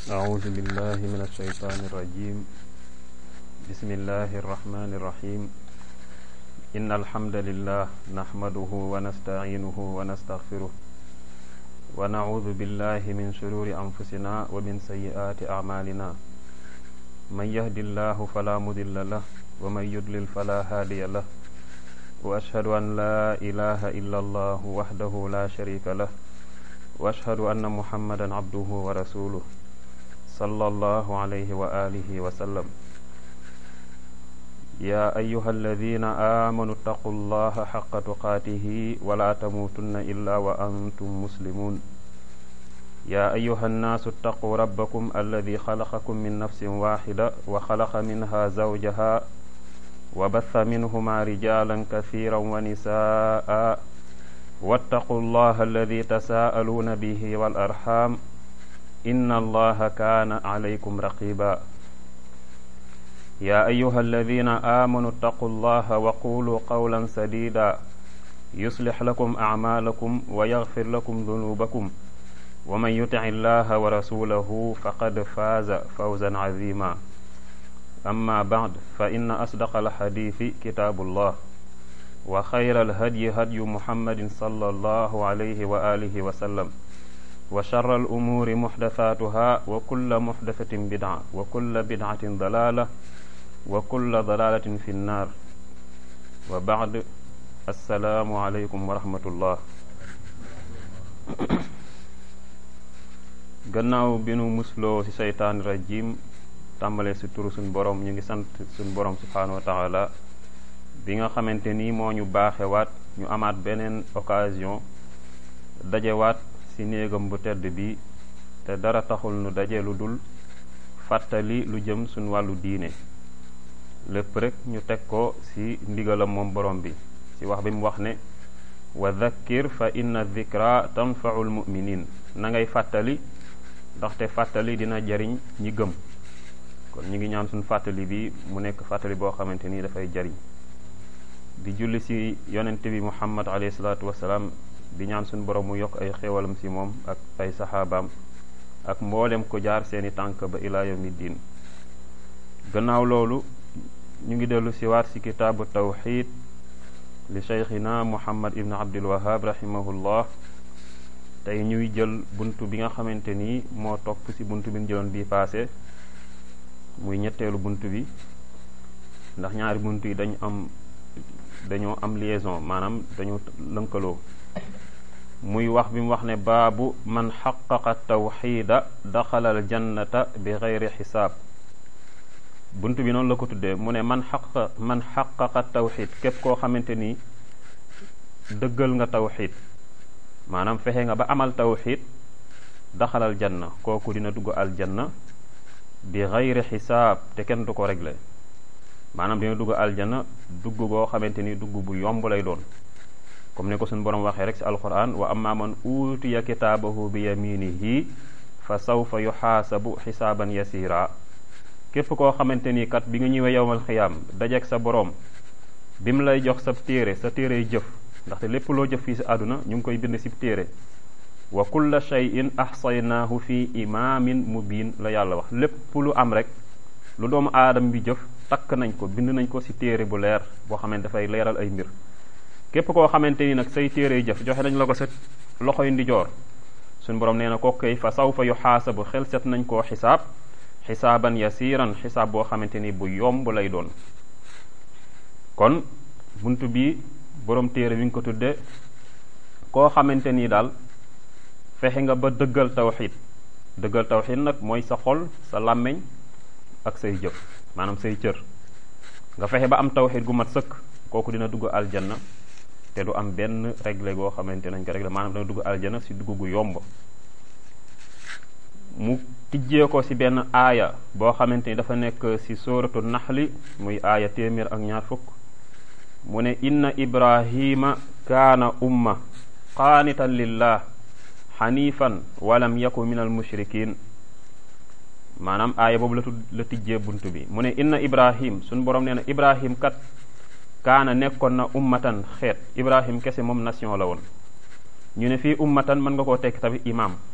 أعوذ بالله من الشيطان الرجيم بسم الله الرحمن الرحيم إن الحمد لله نحمده ونستعينه ونستغفره ونعوذ بالله من شرور أنفسنا ومن سيئات أعمالنا من يهد الله فلا مضل له ومن يضلل فلا هادي له وأشهد أن لا إله إلا الله وحده لا شريك له وأشهد أن محمدا عبده ورسوله صلى الله عليه وآله وسلم يا أيها الذين آمنوا اتقوا الله حق تقاته ولا تموتن إلا وأنتم مسلمون يا أيها الناس اتقوا ربكم الذي خلقكم من نفس واحدة وخلق منها زوجها وبث منهما رجالا كثيرا ونساء واتقوا الله الذي تساءلون به والأرحام إن الله كان عليكم رقيبا يا أيها الذين آمنوا اتقوا الله وقولوا قولا سديدا يصلح لكم أعمالكم ويغفر لكم ذنوبكم ومن يطع الله ورسوله فقد فاز فوزا عظيما أما بعد فإن أصدق الحديث كتاب الله وخير الهدي هدي محمد صلى الله عليه وآله وسلم وشر الأمور محدثاتها وكل محدثة بدعة وكل بدعة ضلالة وكل ضلالة في النار وبعد السلام عليكم ورحمة الله gannaaw bi nu musloo ci seytaani rajim tàmbale ci turu suñ borom ñu ngi sant suñ borom subhaanahu wa taala bi nga xamante ni moo ñu baaxewaat ñu amaat beneen occasion dajewaat ci néegam bu tedd bi te dara taxul nu daje lu dul fàttali lu jëm suñ wàllu diine lépp rek ñu teg ko ci ndigalam moom borom bi ci wax bi mu wax ne wa dhakkir fa inna dhikra tanfau lmuminin na ngay fàttali ndaxte fàttali dina jariñ ñi gëm kon ñu ngi ñaan suñ fàttali bi mu nekk fàttali boo xamante ni dafay jariñ di julli ci yonente bi muhammad alayhi salaatu wasalaam di ñaan suñ borom mu yokk ay xéewalam ci moom ak ay saxaabaam ak mboolem ko jaar seeni tànk ba ilaa yawmi diin gannaaw loolu ñu ngi dellu si waat ci kitaabu tawxid li cheikhina muhammad ibn abdul wahab rahimahullah tey ñuy jël bunt bi nga xamante ni moo topp ci bunt bi ñu jëloon bii paase muy ñetteelu bunt bi ndax ñaari bunt yi dañu am dañoo am liaison maanaam dañu lënkaloo muy wax bi mu wax ne baabu man xaqaqa tawxida daxala al jannata bi geyri xisaab bunt bi noonu la ko tuddee mu ne man xaq man xaqaqa tawxid képp koo xamante ni dëggal nga tawxid maanaam fexe nga ba amal tawxid daxalal janna kooku dina dugg aljanna bi geyri xisaab te kenn du ko réglé maanaam dina dugg aljanna dugg goo xamante ni dugg bu yomb lay doon comme ni ko suñu borom waxee rek ci alquran wa amma man utiya kitaabahu bi yaminihi fa sawfa yuxaasabu xisaaban yasira képp koo xamante ni kat bi nga ñëwee yowmal xiyaam dajeeg sa borom bi mu lay jox sa téere sa téere jëf ndaxte lépp loo jëf fii ci àdduna ñu ngi koy bind ci téere wa kulla shay'in ahsaynaahu fi imaamin mubin la yàlla wax lépp lu am rek lu doomu aadama bi jëf takk nañ ko bind nañ ko ci téere bu leer boo xamante dafay leeral ay mbir képp koo xamante ni nag say téere jëf joxe nañ la ko sa loxoy ndijoor suñ borom nee na ko koy fa sawfa yu xaasabu xel set nañ koo xisaab xisaaban yasiran xisaab boo xamante ni bu yomb lay doon kon bunt bi borom téere bi nga ko tudde koo xamante ni daal fexe nga ba dëggal tawxid dëggal tawxid nag mooy sa xol sa làmmiñ ak say jëf maanaam say cër nga fexe ba am tawxid gu mat sëkk kooku dina dugg aljanna te du am benn réglé goo xamante nañ ko réglé maanaam dina dugg aljanna si dugg gu yomb mu tijjee ko ci benn aaya boo xamante ni dafa nekk ci sóoratu naxli muy aaya téeméer ak ñaar fukk mu ne inna ibrahima kaana umma qaanitan lillah xanifan walam yaku min al mushrikin maanaam aaya boobu la tudd la tijjee bunt bi mu ne inna ibrahim suñ borom nee na ibrahim kat kaana nekkoon na ummatan xeet ibrahim kese moom nation la woon ñu ne fii ummatan mën nga koo tekki tamit imam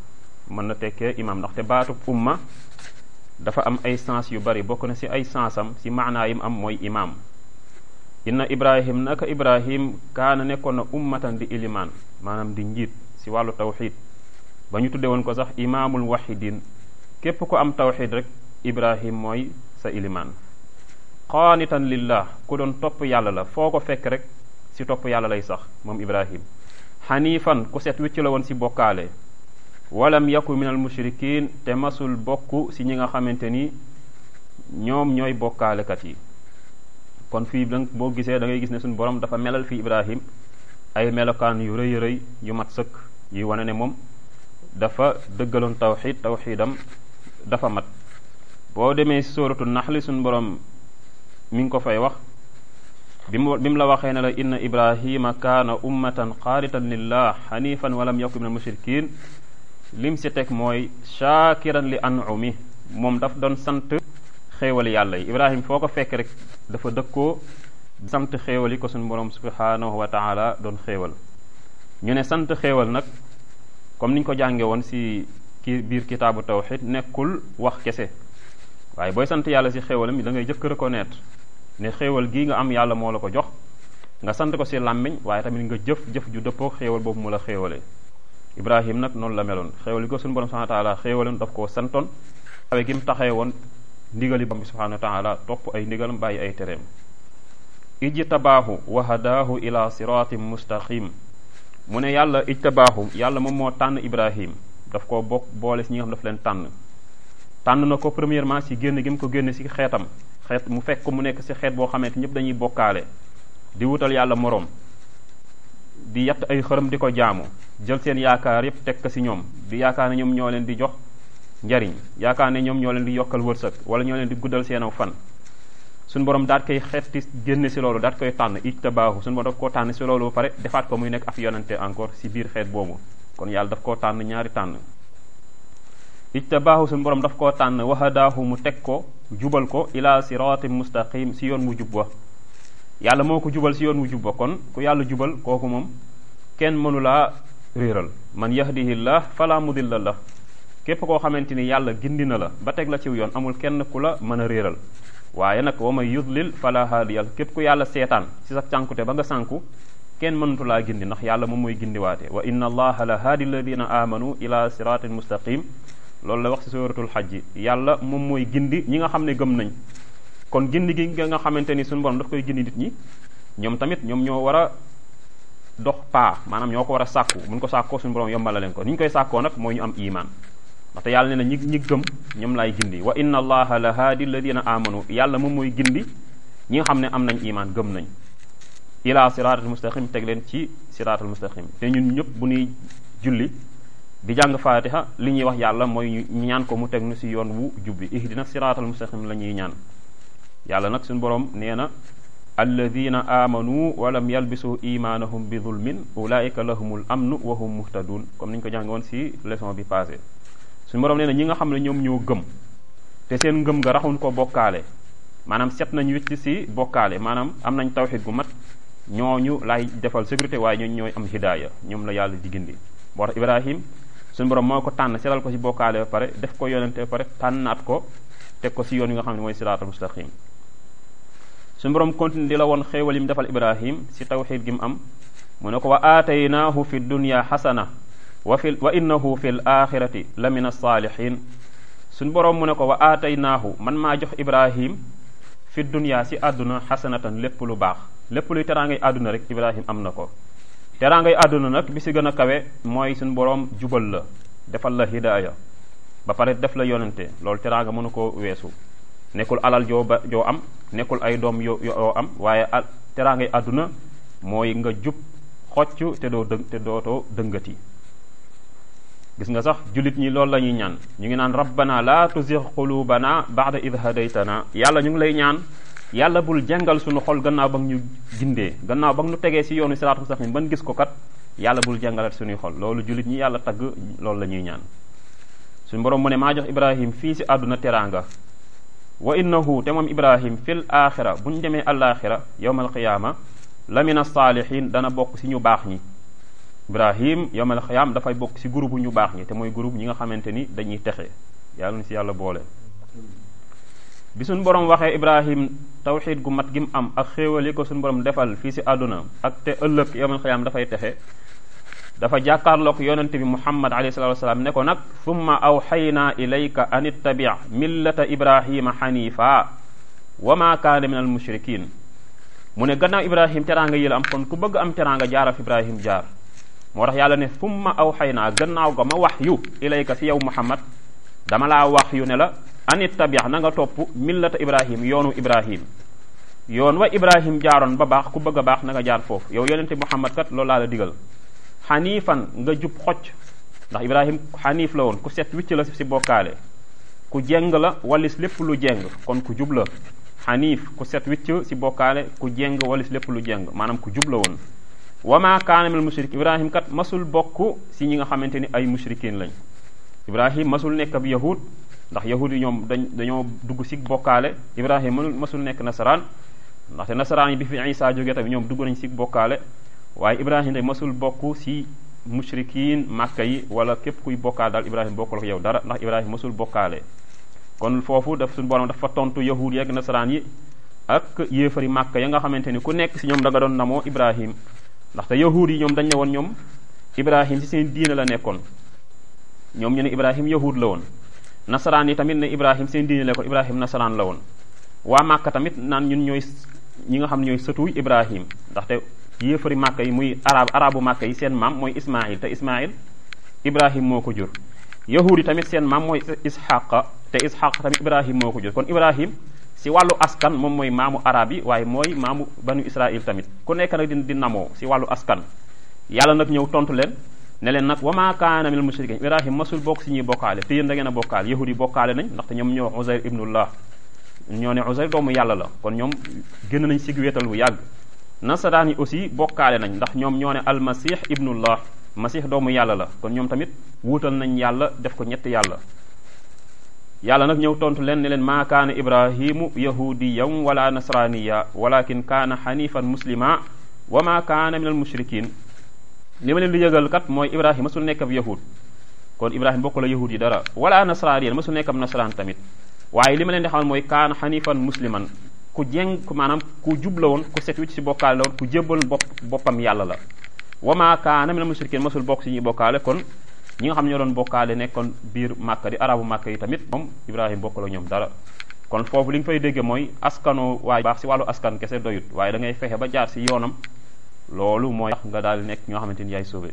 mën na tekkee imam ndaxte baatub umma dafa am ay sens yu bari bokk na ci ay sensam ci maanaa yim am mooy imam inna ibrahim naka ibrahim kaana nekkoon na ummatan di ilimaan maanaam di njiit ci wàllu tawxid ba ñu tudde woon ko sax imaamul wahidin képp ko am tawxid rek ibrahim mooy sa ilimaan qaanitan lillah ku doon topp yàlla la foo ko fekk rek ci topp yàlla lay sax moom ibrahim xaniifan ku set wicc la woon ci bokkaale walam yaku min al mushrikin te masul bokk ci ñi nga xamante ni ñoom ñooy bokkaalekat yi kon fii dang boo gisee da ngay gis ne suñu borom dafa melal fii ibrahim ay melokaan yu rëy rëy yu mat sëkk yuy wane ne moom dafa dëggaloon tawxid tawxidam dafa mat boo demee ci sóoratu naxli suñu borom mi ngi ko fay wax bi mu bi mu la waxee ne la inna ibrahima kaana ummatan qaanitan lillah xanifan walam yakun min al mushrikin lim si teg mooy shaakiran li an'umi moom daf doon sant xéewal yàlla yi ibrahim foo ko fekk rek dafa dëkkoo sant xéewal yi ko suñu borom subhanahu wa taala doon xéewal ñu ne sant xéewal nag comme niñ ko jànge woon si ki biir kitaabu tawxid nekkul wax kese waaye booy sant yàlla si xéewalam da ngay jëkk reconnaître ne xéewal gii nga am yàlla moo la ko jox nga sant ko si làmmiñ waaye tamit nga jëf jëf ju dëppoo xéewal boobu mu la xéewale ibrahim nag noonu la meloon xéewal gi ko suñu borom subhanahu wa taala xéewaloon daf koo santoon xawe gi mu taxee woon ndigali borom bi subhanahu wa taala topp ay ndigalam bàyyi ay tereem ijtabaahu wa hadaahu ila siratin mustaqim mu ne yàlla ijtabaahu yàlla moom moo tànn ibrahim daf ko bokk boole si ñi nga xam daf leen tànn tànn na ko premièrement si génn gi mu ko génn si xeetam xeet mu fekk mu nekk si xeet boo xamante ñëpp dañuy bokkaale di wutal yàlla moroom di yatt ay xërëm di ko jaamu jël seen yaakaar yépp teg ko ci ñoom di yaakaar ne ñoom ñoo leen di jox njariñ yaakaar ne ñoom ñoo leen di yokkal wërsëg wala ñoo leen di guddal seen aw fan suñu borom daat koy xetti génne ci loolu daat koy tànn ijtabaahu suñu borom daf koo tànn ci loolu ba pare defaat ko muy nekk af yonante encore ci biir xeet boobu kon yàlla daf koo tànn ñaari tànn ijtabaahu suñu borom daf koo tànn wahadaahu mu teg ko jubal ko ila siratin mustaqim ci yoon mu jub wa yàlla moo ko jubal ci yoon wu jubba kon ku yàlla jubal kooku moom kenn mënulaa réeral man yahdihillah fala mudilla la képp koo xamante ni yàlla gindi na la ba teg la ciw yoon amul kenn ku la mën a réeral waaye nag wa may yudlil fala haadiyal képp ku yàlla seetaan ci sa cànkute ba nga sànku kenn mënatu laa gindi ndax yàlla moom mooy gindiwaate wa inna allaha la haadi alladina amanu ila siratin mustaqim loolu la wax ci suratul xajji yàlla moom mooy gindi ñi nga xam ne gëm nañ kon gindi gi nga xamante ni suñu borom daf koy gindi nit ñi ñoom tamit ñoom ñoo war a dox paa maanaam ñoo ko war a sàkku buñ ko sàkkoo suñu borom yombala leen ko ni ñu koy sàkkoo nag mooy ñu am iman ndaxte yàlla ne na ñi ñi gëm ñoom laay gindi wa inna allaha la haadi alladina amanu yàlla moom mooy gindi ñi nga xam ne am nañ iman gëm nañ ila siratal mustaqim teg leen ci siratal mustaqim te ñun ñëpp bu ñuy julli di jàng fatiha li ñuy wax yàlla mooy ñu ñaan ko mu teg nu si yoon wu jubbi ihdina siratal mustaqim la ñuy ñaan yàlla nag suñu borom nee na alladina amanu walam yalbisu imaanahum bi zulmin ulaika lahumul amnu wa hum muhtadun comme ni ñu ko jàng woon si leçon bi passé suñu borom nee na ñi nga xam ne ñoom ñoo gëm te seen ngëm nga raxuñ ko bokkaale maanaam set nañ wicc si bokkaale maanaam am nañ tawxid gu mat ñooñu lay defal sécurité waaye ñooñu ñooy am hidaaya ñoom la yàlla di gindi moo tax ibrahim suñu borom moo ko tànn setal ko si bokkaale ba pare def ko yonente ba pare tànnaat ko teg ko si yoon yi nga xam ne mooy siraatal mustaqim suñu borom continue di la woon xéewal yi mu defal ibrahim si tawxid gi mu am mu ne ko wa aataynaahu fi dunya xasana wa fi wa innahu fi l axirati la min alsaalihin suñu borom mu ne ko wa aataynaahu man maa jox ibrahim fi dunya si àdduna xasanatan lépp lu baax lépp luy teraangay àdduna rek ibrahim am na ko teraangay àdduna nag bi si gën a kawe mooy suñu borom jubal la defal la hidaaya ba pare def la yonente loolu teraanga mënu ko weesu nekkul alal joo ba joo am nekkul ay doom yo yoo am waaye al teraangay àdduna mooy nga jub xocc te doo dë te dootoo dëngati gis nga sax jullit ñi loolu la ñuy ñaan ñu ngi naan rabbana la tuzigh qulubana ba'da id hadaytana yàlla ñu ngi lay ñaan yàlla bul jàngal suñu xol gannaaw ba ñu gindee gannaaw ba ñu tegee si yoonu siraatu mustaqim ban gis ko kat yàlla bul jàngalat suñuy xol loolu jullit ñi yàlla tagg loolu la ñuy ñaan suñu borom mu ne maa jox ibrahim fii si àdduna teraanga wa innahu te moom ibrahim fil axira bu ñu demee alaxira yowmal qiyaama la min alsaalihin dana bokk si ñu baax ñi ibrahim yawmal xiyaam dafay bokk ci groupe ñu baax ñi te mooy groupe ñi nga xamante ni dañuy texe yàlla na ci yàlla boole bi suñ borom waxee ibrahim tawxid gu mat gi mu am ak xéewal yi ko suñ borom defal fii ci àdduna ak te ëllëg yawmal xiyaam dafay texe dafa jàkkaarloog yonente bi muhammad alayhi salatu wasalaam ne ko nag summa awxaynaa ilayka an ittabi millata ibrahima xanifa wa ma kaana min al mushrikin mu ne gannaaw ibrahim teraanga yi la am kon ku bëgg am teraanga jaaraf ibrahim jaar moo tax yàlla ne summa awxaynaa gannaaw ga ma wax yu ilayka si yow muhammad dama laa wax yu ne la an ittabi na nga topp millata ibrahim yoonu ibrahim yoon wa ibrahim jaaroon ba baax ku bëgg a baax na nga jaar foofu yow yonente muhammad kat loolu laa la digal xaniifan nga jub xocc ndax ibrahim xaniif la woon ku set wicc la si bokkaale ku jeng la walis lépp lu jeng kon ku jub la xaniif ku set wicc si bokkaale ku jeng walis lépp lu jeng maanaam ku jub la woon wa ma kaana minal mushrik ibrahim kat masul bokk si ñi nga xamante ni ay mushrikin lañ ibrahim masul nekk ab yahud ndax yahud yi ñoom dañ dañoo dugg si bokkaale ibrahim mënul masul nekk nasaraan ndaxte nasaraan yi bi fi isa jógee tamit ñoom dugg nañ si bokkaale waaye ibrahim day masul bokk si mushrikin màkka yi wala képp kuy bokkaale daal ibrahim bokkul ak yow dara ndax ibrahim masul bokkaale kon foofu daf suñu borom dafa tontu yahud yeeg nasaraan yi ak yéefari màkka ya nga xamante ni ku nekk si ñoom da nga doon namoo ibrahim ndaxte yahud yi ñoom dañ ne woon ñoom ibrahim si seen diine la nekkoon ñoom ñu ne ibrahim yahud la woon nasaraan yi tamit ne ibrahim seen diine la nekkoon ibrahim nasaraan la woon waa màkka tamit naan ñun ñooy ñi nga xam ne ñooy sëtuy ibrahim ndaxte yéefari màkka yi muy arab arabu màkka yi seen maam mooy ismail te ismail ibrahim moo ko jur yahud yi tamit seen maam mooy isxaqa te isxaq tamit ibrahim moo ko jur kon ibrahim si wàllu askan moom mooy maamu arab yi waaye mooy maamu banu israil tamit ku nekk nag di di namoo si wàllu askan yàlla nag ñëw tontu leen ne leen nag wa ma kaana minal mushrikin ibrahim masul bokk si ñuy bokkaale te yéen da ngeen a bokkaale yahud yi bokkaale nañ ndaxte ñoom ñoo uzair ibnullah ñoo ne uzair doomu yàlla la kon ñoom génn nañ sig wéetal bu yàgg nasaraan yi aussi bokkaale nañ ndax ñoom ñoo ne almasih ibnullah masih doomu yàlla la kon ñoom tamit wuutal nañ yàlla def ko ñetti yàlla yàlla nag ñëw tontu leen ne leen maa kaana ibrahimu yahudiyan wala nasraniya walakin kaana xanifan muslima wa ma kaana min al mushrikin li ma leen di yëgal kat mooy ibrahima masul nekk ab yahud kon ibrahima bokk la yahud yi dara wala nasraniyan masul nekk ab nasaraan tamit waaye li ma leen di xamal mooy kaana xanifan musliman ku jeng maanaam ku jub la woon ku set wicc si bokkaale la woon ku jébbal bopp boppam yàlla la wa ma kaana min al mushrikin masul bokk si ñuy bokkaale kon ñi nga xam ñoo doon bokkaale nekkoon biir màkka di arabu màkka yi tamit moom ibrahima bokkul ak ñoom dara kon foofu li nga fay dégge mooy askano waaye baax si wàllu askan kese doyut waaye da ngay fexe ba jaar si yoonam loolu mooy tax nga daal nekk ñoo xamante ni yaay sauvé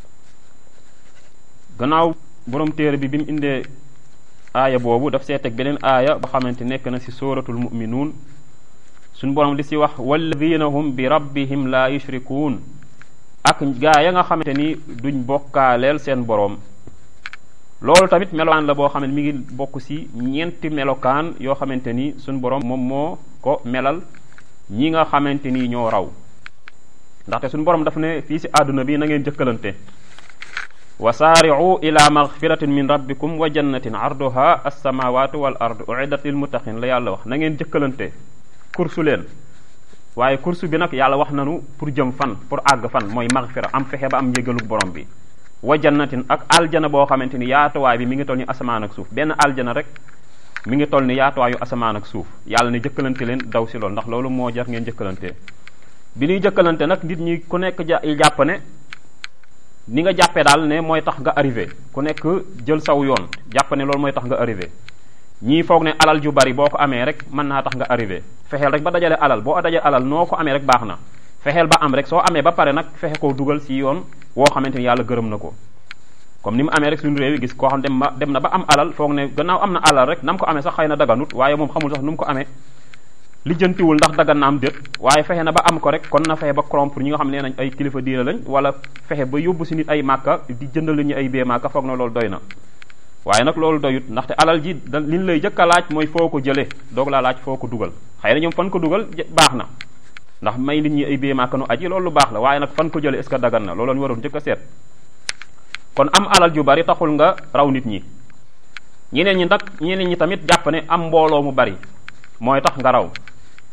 gannaaw borom téere bi bi mu indee aaya boobu daf see teg beneen aaya ba xamante nekk na si sóoratul muminuun suñu borom di si wax walladina hum bi rabbihim la yushrikuun ak gaa ya nga xamante ni duñ bokkaaleel seen boroom loolu tamit melokaan la boo xam ne mi ngi bokk ci ñeenti melokaan yoo xamante ni suñ boroom moom moo ko melal ñi nga xamante ni ñoo raw ndaxte suñ boroom daf ne fii ci àdduna bi na ngeen jëkkalante wa saari'u ila magfiratin min rabbikum wa jannatin arduha as-samawatu wal ardu uiddat lil muttaqin la yàlla wax na ngeen jëkkalante kursu leen waaye kursu bi nag yàlla wax nanu pour jëm fan pour àgg fan mooy magfira am fexe ba am njégalug borom bi wa jannatin ak aljana boo xamante ni yaatuwaay bi mi ngi toll ni asamaan ak suuf benn aljana rek mi ngi toll ni yaatuwaayu asamaan ak suuf yàlla ne jëkkalante leen daw si loolu ndax loolu moo jar ngeen jëkkalante bi ñuy jëkkalante nag nit ñi ku nekk ja jàpp ne ni nga jàppee daal ne mooy tax nga arrivé ku nekk jël saw yoon jàpp ne loolu mooy tax nga arrivé ñii foog ne alal ju bari boo ko amee rek mën naa tax nga arrivé fexeel rek ba dajale alal boo dajale alal noo ko amee rek baax na fexeel ba am rek soo amee ba pare nag fexe koo dugal ci yoon woo xamante ni yàlla gërëm na ko comme ni mu amee rek suñu réew yi gis koo xam dem ba dem na ba am alal foog ne gannaaw am na alal rek nam ko amee sax xëy na daganut waaye moom xamul sax nu mu ko amee lijjantiwul ndax dagan na am déet waaye fexe na ba am ko rek kon na fexe ba corrompre ñi nga xam ne nañ ay kilifa diine lañ wala fexe ba yóbbu si nit ay màkka di jëndal ñu ay bee màkka foog na loolu doy na waaye nag loolu doyut ndaxte alal ji da li ñu lay jëkk a laaj mooy foo ko jëlee doog laa laaj foo ko dugal xëy na ñoom fan ko dugal baax na ndax may nit ñi ay bee màkka nu aji loolu lu baax la waaye nag fan ko jëlee est ce que dagan na loolu ñu waroon jëkk a seet kon am alal ju bari taxul nga raw nit ñi ñeneen ñi nag ñeneen ñi tamit jàpp ne am mbooloo mu bari mooy tax nga raw te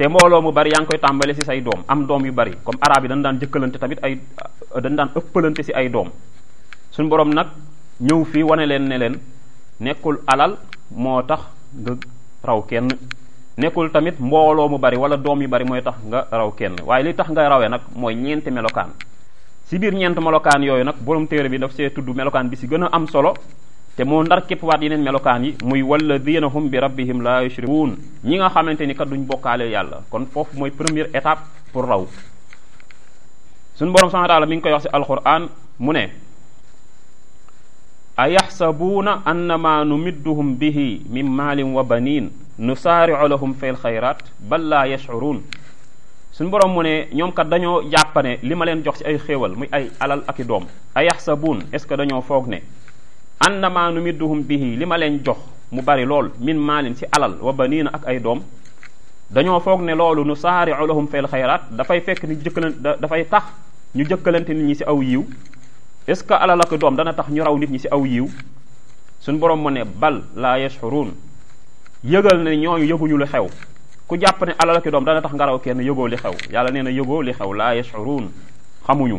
te mbooloo mu bari yaa ngi koy tàmbale ci say doom am doom yu bari comme arab yi dañ daan jëkkalante tamit ay dañ daan ëppalante ci ay doom suñu borom nag ñëw fii wane leen ne leen nekkul alal moo tax nga raw kenn nekkul tamit mbooloo mu bari wala doom yu bari mooy tax nga raw kenn waaye li tax nga rawee nag mooy ñeenti melokaan ci biir ñeent melokaan yooyu nag borom téere bi daf see tudd melokaan bi ci gën a am solo te moo ndar képp waat yeneen melokaan yi muy walladina hum bi rabbihim la yushrikuun ñi nga xamante ni kat duñ bokkaale yàlla kon foofu mooy première étape pour raw suñu borom subhanahu wa ta'ala mi ngi koy wax ci alquran mu ne ayaxsabuuna annama numidduhum bihi min maalin wa banin nusaari'u lahum fil xayrat bal laa yash'uruun suñu borom mu ne ñoom kat dañoo jàppane li ma leen jox ci ay xéewal muy ay alal ak i doom ayaxsabuun est-ce que dañoo foog ne annama numidduhum bihi li ma leen jox mu bari lool min maalin ci alal wa baniina ak ay doom dañoo foog ne loolu nusaari'u lahum fil xayrat dafay fekk ni jëkkalan dafay tax ñu jëkkalante nit ñi ci aw yiw est-ce que alal ak doom dana tax ñu raw nit ñi ci aw yiw suñ borom mu ne bal laa yashurun yëgal ne ñooñu yëguñu lu xew ku jàpp ne alal ak doom dana tax nga raw kenn yëgoo li xew yàlla nee na yëgoo li xew laa yashurun xamuñu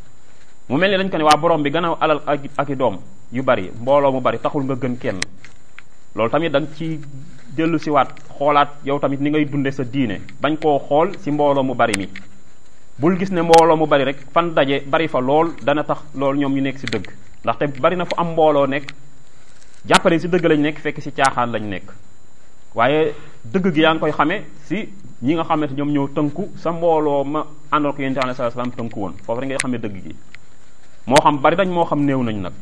mu mel ni dañ ko ne waa borom bi gannaaw alal ak ak i doom yu bari mbooloo mu bari taxul nga gën kenn loolu tamit da nga ci dellu si waat xoolaat yow tamit ni ngay dunde sa diine bañ koo xool ci mbooloo mu bari mi bul gis ne mbooloo mu bari rek fan daje bari fa lool dana tax loolu ñoom ñu nekk ci dëgg ndaxte bari na fu am mbooloo nekk jàppale ci dëgg lañ nekk fekk ci caaxaan lañ nekk waaye dëgg gi yaa ngi koy xamee ci ñi nga xamante ñoom ñoo tënku sa mbooloo ma àndoon ko yonent bi sallallahu alayhi wasallam tënku woon foofu rek ngay xamee dëgg gi moo xam bari dañ moo xam néew nañ nag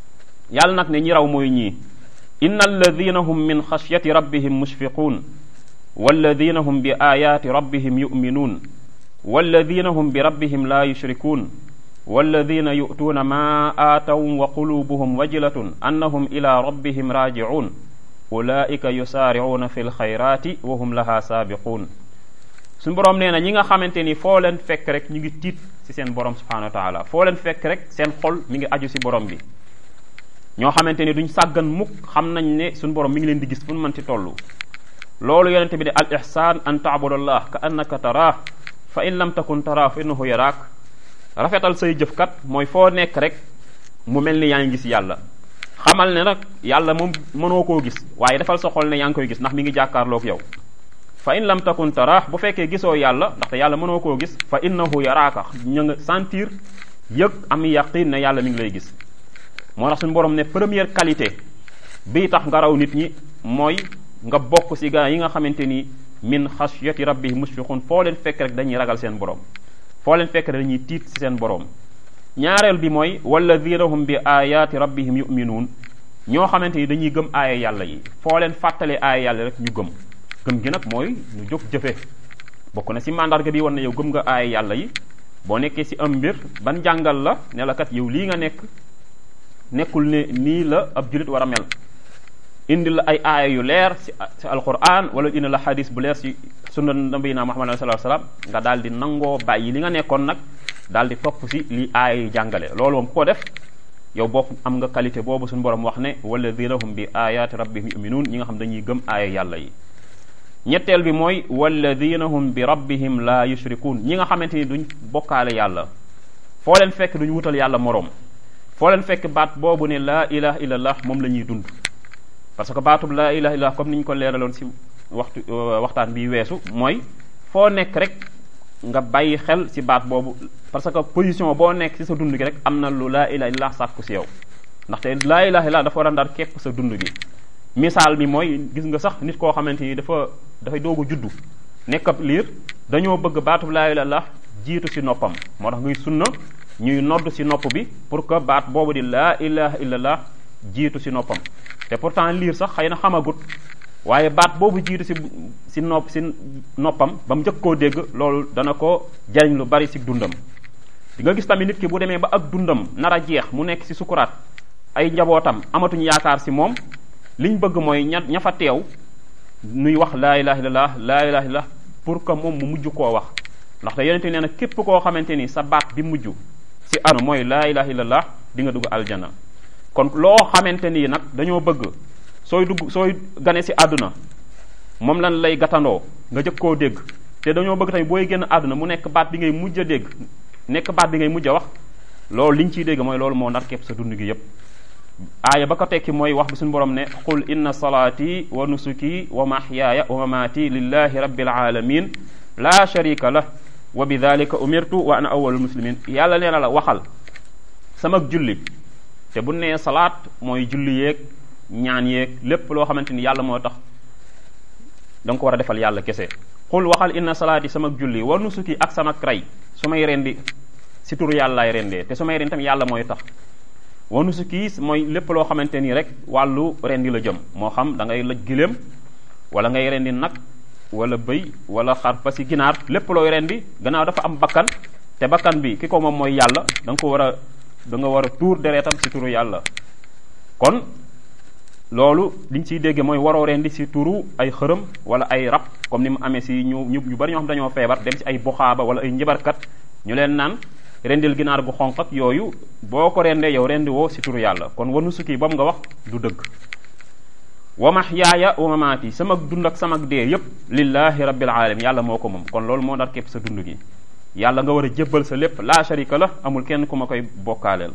yàlla nag ne ñi raw mooy ñii inna alladina hum min xashyati rabbihim mushfiquun walladina hum bi ayaati rabbihim yuminuun walladina hum bi rabbihim la yushrikuun walladina yu'tuuna ma aataw wa qulubuhum wajilatun annahum ila rabbihim raaji'uun ulaika yusaari'uuna fi lxayraati wa hum laha saabiquun suñu boroom nee na ñi nga xamante ni foo leen fekk rek ñu ngi tiit ci seen borom subhanahu wa taala foo leen fekk rek seen xol mi ngi aju ci borom bi ñoo xamante ni duñ sàggan mukk xam nañ ne suñu borom mi ngi leen di gis fu mu mën ci toll loolu yonente bi de al ihsan an taabudallah ka annaka taraah fa in lam takun taraah fa innahu yaraak rafetal say jëfkat mooy foo nekk rek mu mel ni yaa ngi gis yàlla xamal ne nag yàlla moom mënoo koo gis waaye defal sa xol ne yaa ngi koy gis ndax mi ngi jàkkaarloog yow fa in lam takun taraah bu fekkee gisoo yàlla ndaxte yàlla mënoo koo gis fa innahu yaraaka ñu nga sentir yëg am yaqin ne yàlla mi ngi lay gis moo tax suñu borom ne première qualité bii tax nga raw nit ñi mooy nga bokk ci gaa yi nga xamante ni min xashyati rabbihim mushfiqun foo leen fekk rek dañuy ragal seen borom foo leen fekk rek dañuy tiit ci seen borom ñaareel bi mooy walladina hum bi ayaati rabbihim yuminuun ñoo xamante ni dañuy gëm aaya yàlla yi foo leen fàttalee aaya yàlla rek ñu gëm gëm gi nag mooy ñu jóg jëfe bokk na ci mandarga bi wan ne yow gëm nga aaya yàlla yi boo nekkee ci am mbir ban jàngal la ne la kat yow lii nga nekk nekkul ne nii la ab julit war a mel indi la ay aaya yu leer ci ci alquran wala indi la xadis bu leer ci sunna nabiyina muhammad sallallahu alayhi wasallam nga daal di nangoo bàyyi li nga nekkoon nag daal di topp ci li aaya yi jàngale loolu moom ko def yow bokk am nga qualité boobu suñu borom wax ne walladina hum bi ayati rabbihim yuminuun ñi nga xam dañuy gëm aaya yàlla yi ñetteel bi mooy walladina hum bi rabbihim la yushrikuun ñi nga xamante ni duñ bokkaale yàlla foo leen fekk duñ wutal yàlla moroom foo leen fekk baat boobu ne laa ilaha illallah moom la ñuy dund parce que baatub laa ilaha illallah comme ni ñu ko leeraloon ci waxtu waxtaan bi weesu mooy foo nekk rek nga bàyyi xel ci baat boobu parce que position boo nekk ci sa dund gi rek am na lu laa ilaha illallah sàkku ci yow ndaxte laa ilaha illallah dafa war a ndar képp sa dund gi misaal mi mooy gis nga sax nit koo xamante ni dafa dafay doog a juddu nekk ab liir dañoo bëgg baatub laa ilaha illallah jiitu ci noppam moo tax muy sunna ñuy nodd ci nopp bi pour que baat boobu di laa ilaha illallah jiitu ci noppam te pourtant liir sax xëy na xamagut waaye baat boobu jiitu ci ci nopp ci noppam ba mu njëkk koo dégg loolu dana ko jariñ lu bari ci dundam di nga gis tamit nit ki bu demee ba ak dundam nar a jeex mu nekk ci sukuraat ay njabootam amatuñu yaakaar ci moom liñ bëgg mooy ña ña fa teew nuy wax laa ilaha illallah laa ilaha illallah pour que moom mu mujj koo wax ndaxte yonente nee na képp koo xamante ni sa baat bi mujj ci anu mooy laa ilaha illallah di nga dugg aljana kon loo xamante nii nag dañoo bëgg sooy dugg sooy gane ci àdduna moom lan lay gatandoo nga jëkk koo dégg te dañoo bëgg tamit booy génn àdduna mu nekk baat bi ngay mujj a dégg nekk baat bi ngay mujj a wax loolu liñ ciy dégg mooy loolu moo nar képp sa dund gi yépp aaya ba ko tekki mooy wax bi suñu borom ne qul inna salaati wa nusuki wa mahyaaya wa mamaati lillahi rabbil alamin la sharika lah wa bi dalika umirtu wa ana awwalul muslimin yàlla nee na la waxal sama julli te bu nee salaat mooy julli yeeg ñaan yeeg lépp loo xamante ni yàlla moo tax da nga ko war a defal yàlla kese xul waxal inna salaati sama julli wa nusuki ak sama rey su may rendi si turu yàllaay rendee te su may rendi tamit yàlla mooy tax wa nusuki mooy lépp loo xamante nii rek wàllu rendi la jëm moo xam da ngay lëj giléem wala ngay rendi nag wala bëy wala xar ba si ginaar lépp looy rendi gannaaw dafa am bakkan te bakkan bi ki ko moom mooy yàlla da nga ko war a da nga war a tuur deretam si turu yàlla kon loolu liñ ciy dégge mooy waroo rendi si turu ay xërëm wala ay rab comme ni mu amee si ñu ñu ñu bari ñoo xam dañoo feebar dem si ay buxaaba wala ay njibarkat ñu leen naan rendil ginaar gu xonq ak yooyu boo ko rendee yow rendi woo si turu yàlla kon wanu sukki boobu nga wax du dëgg wa mahyaaya wa mamaati sama dund ak sama dee yépp lillahi rabbil alamin yàlla moo ko moom kon loolu moo dar képp sa dund gi yàlla nga war a jébbal sa lépp la sharika la amul kenn ku ma koy bokkaaleel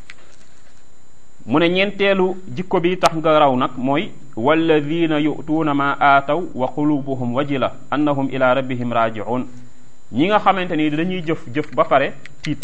mu ne ñeenteelu jikko bi tax nga raw nag mooy walladina yu'tuuna ma aataw wa qulubuhum wajila annahum ila rabbihim raji'un ñi nga xamante ni dañuy jëf jëf ba pare tiit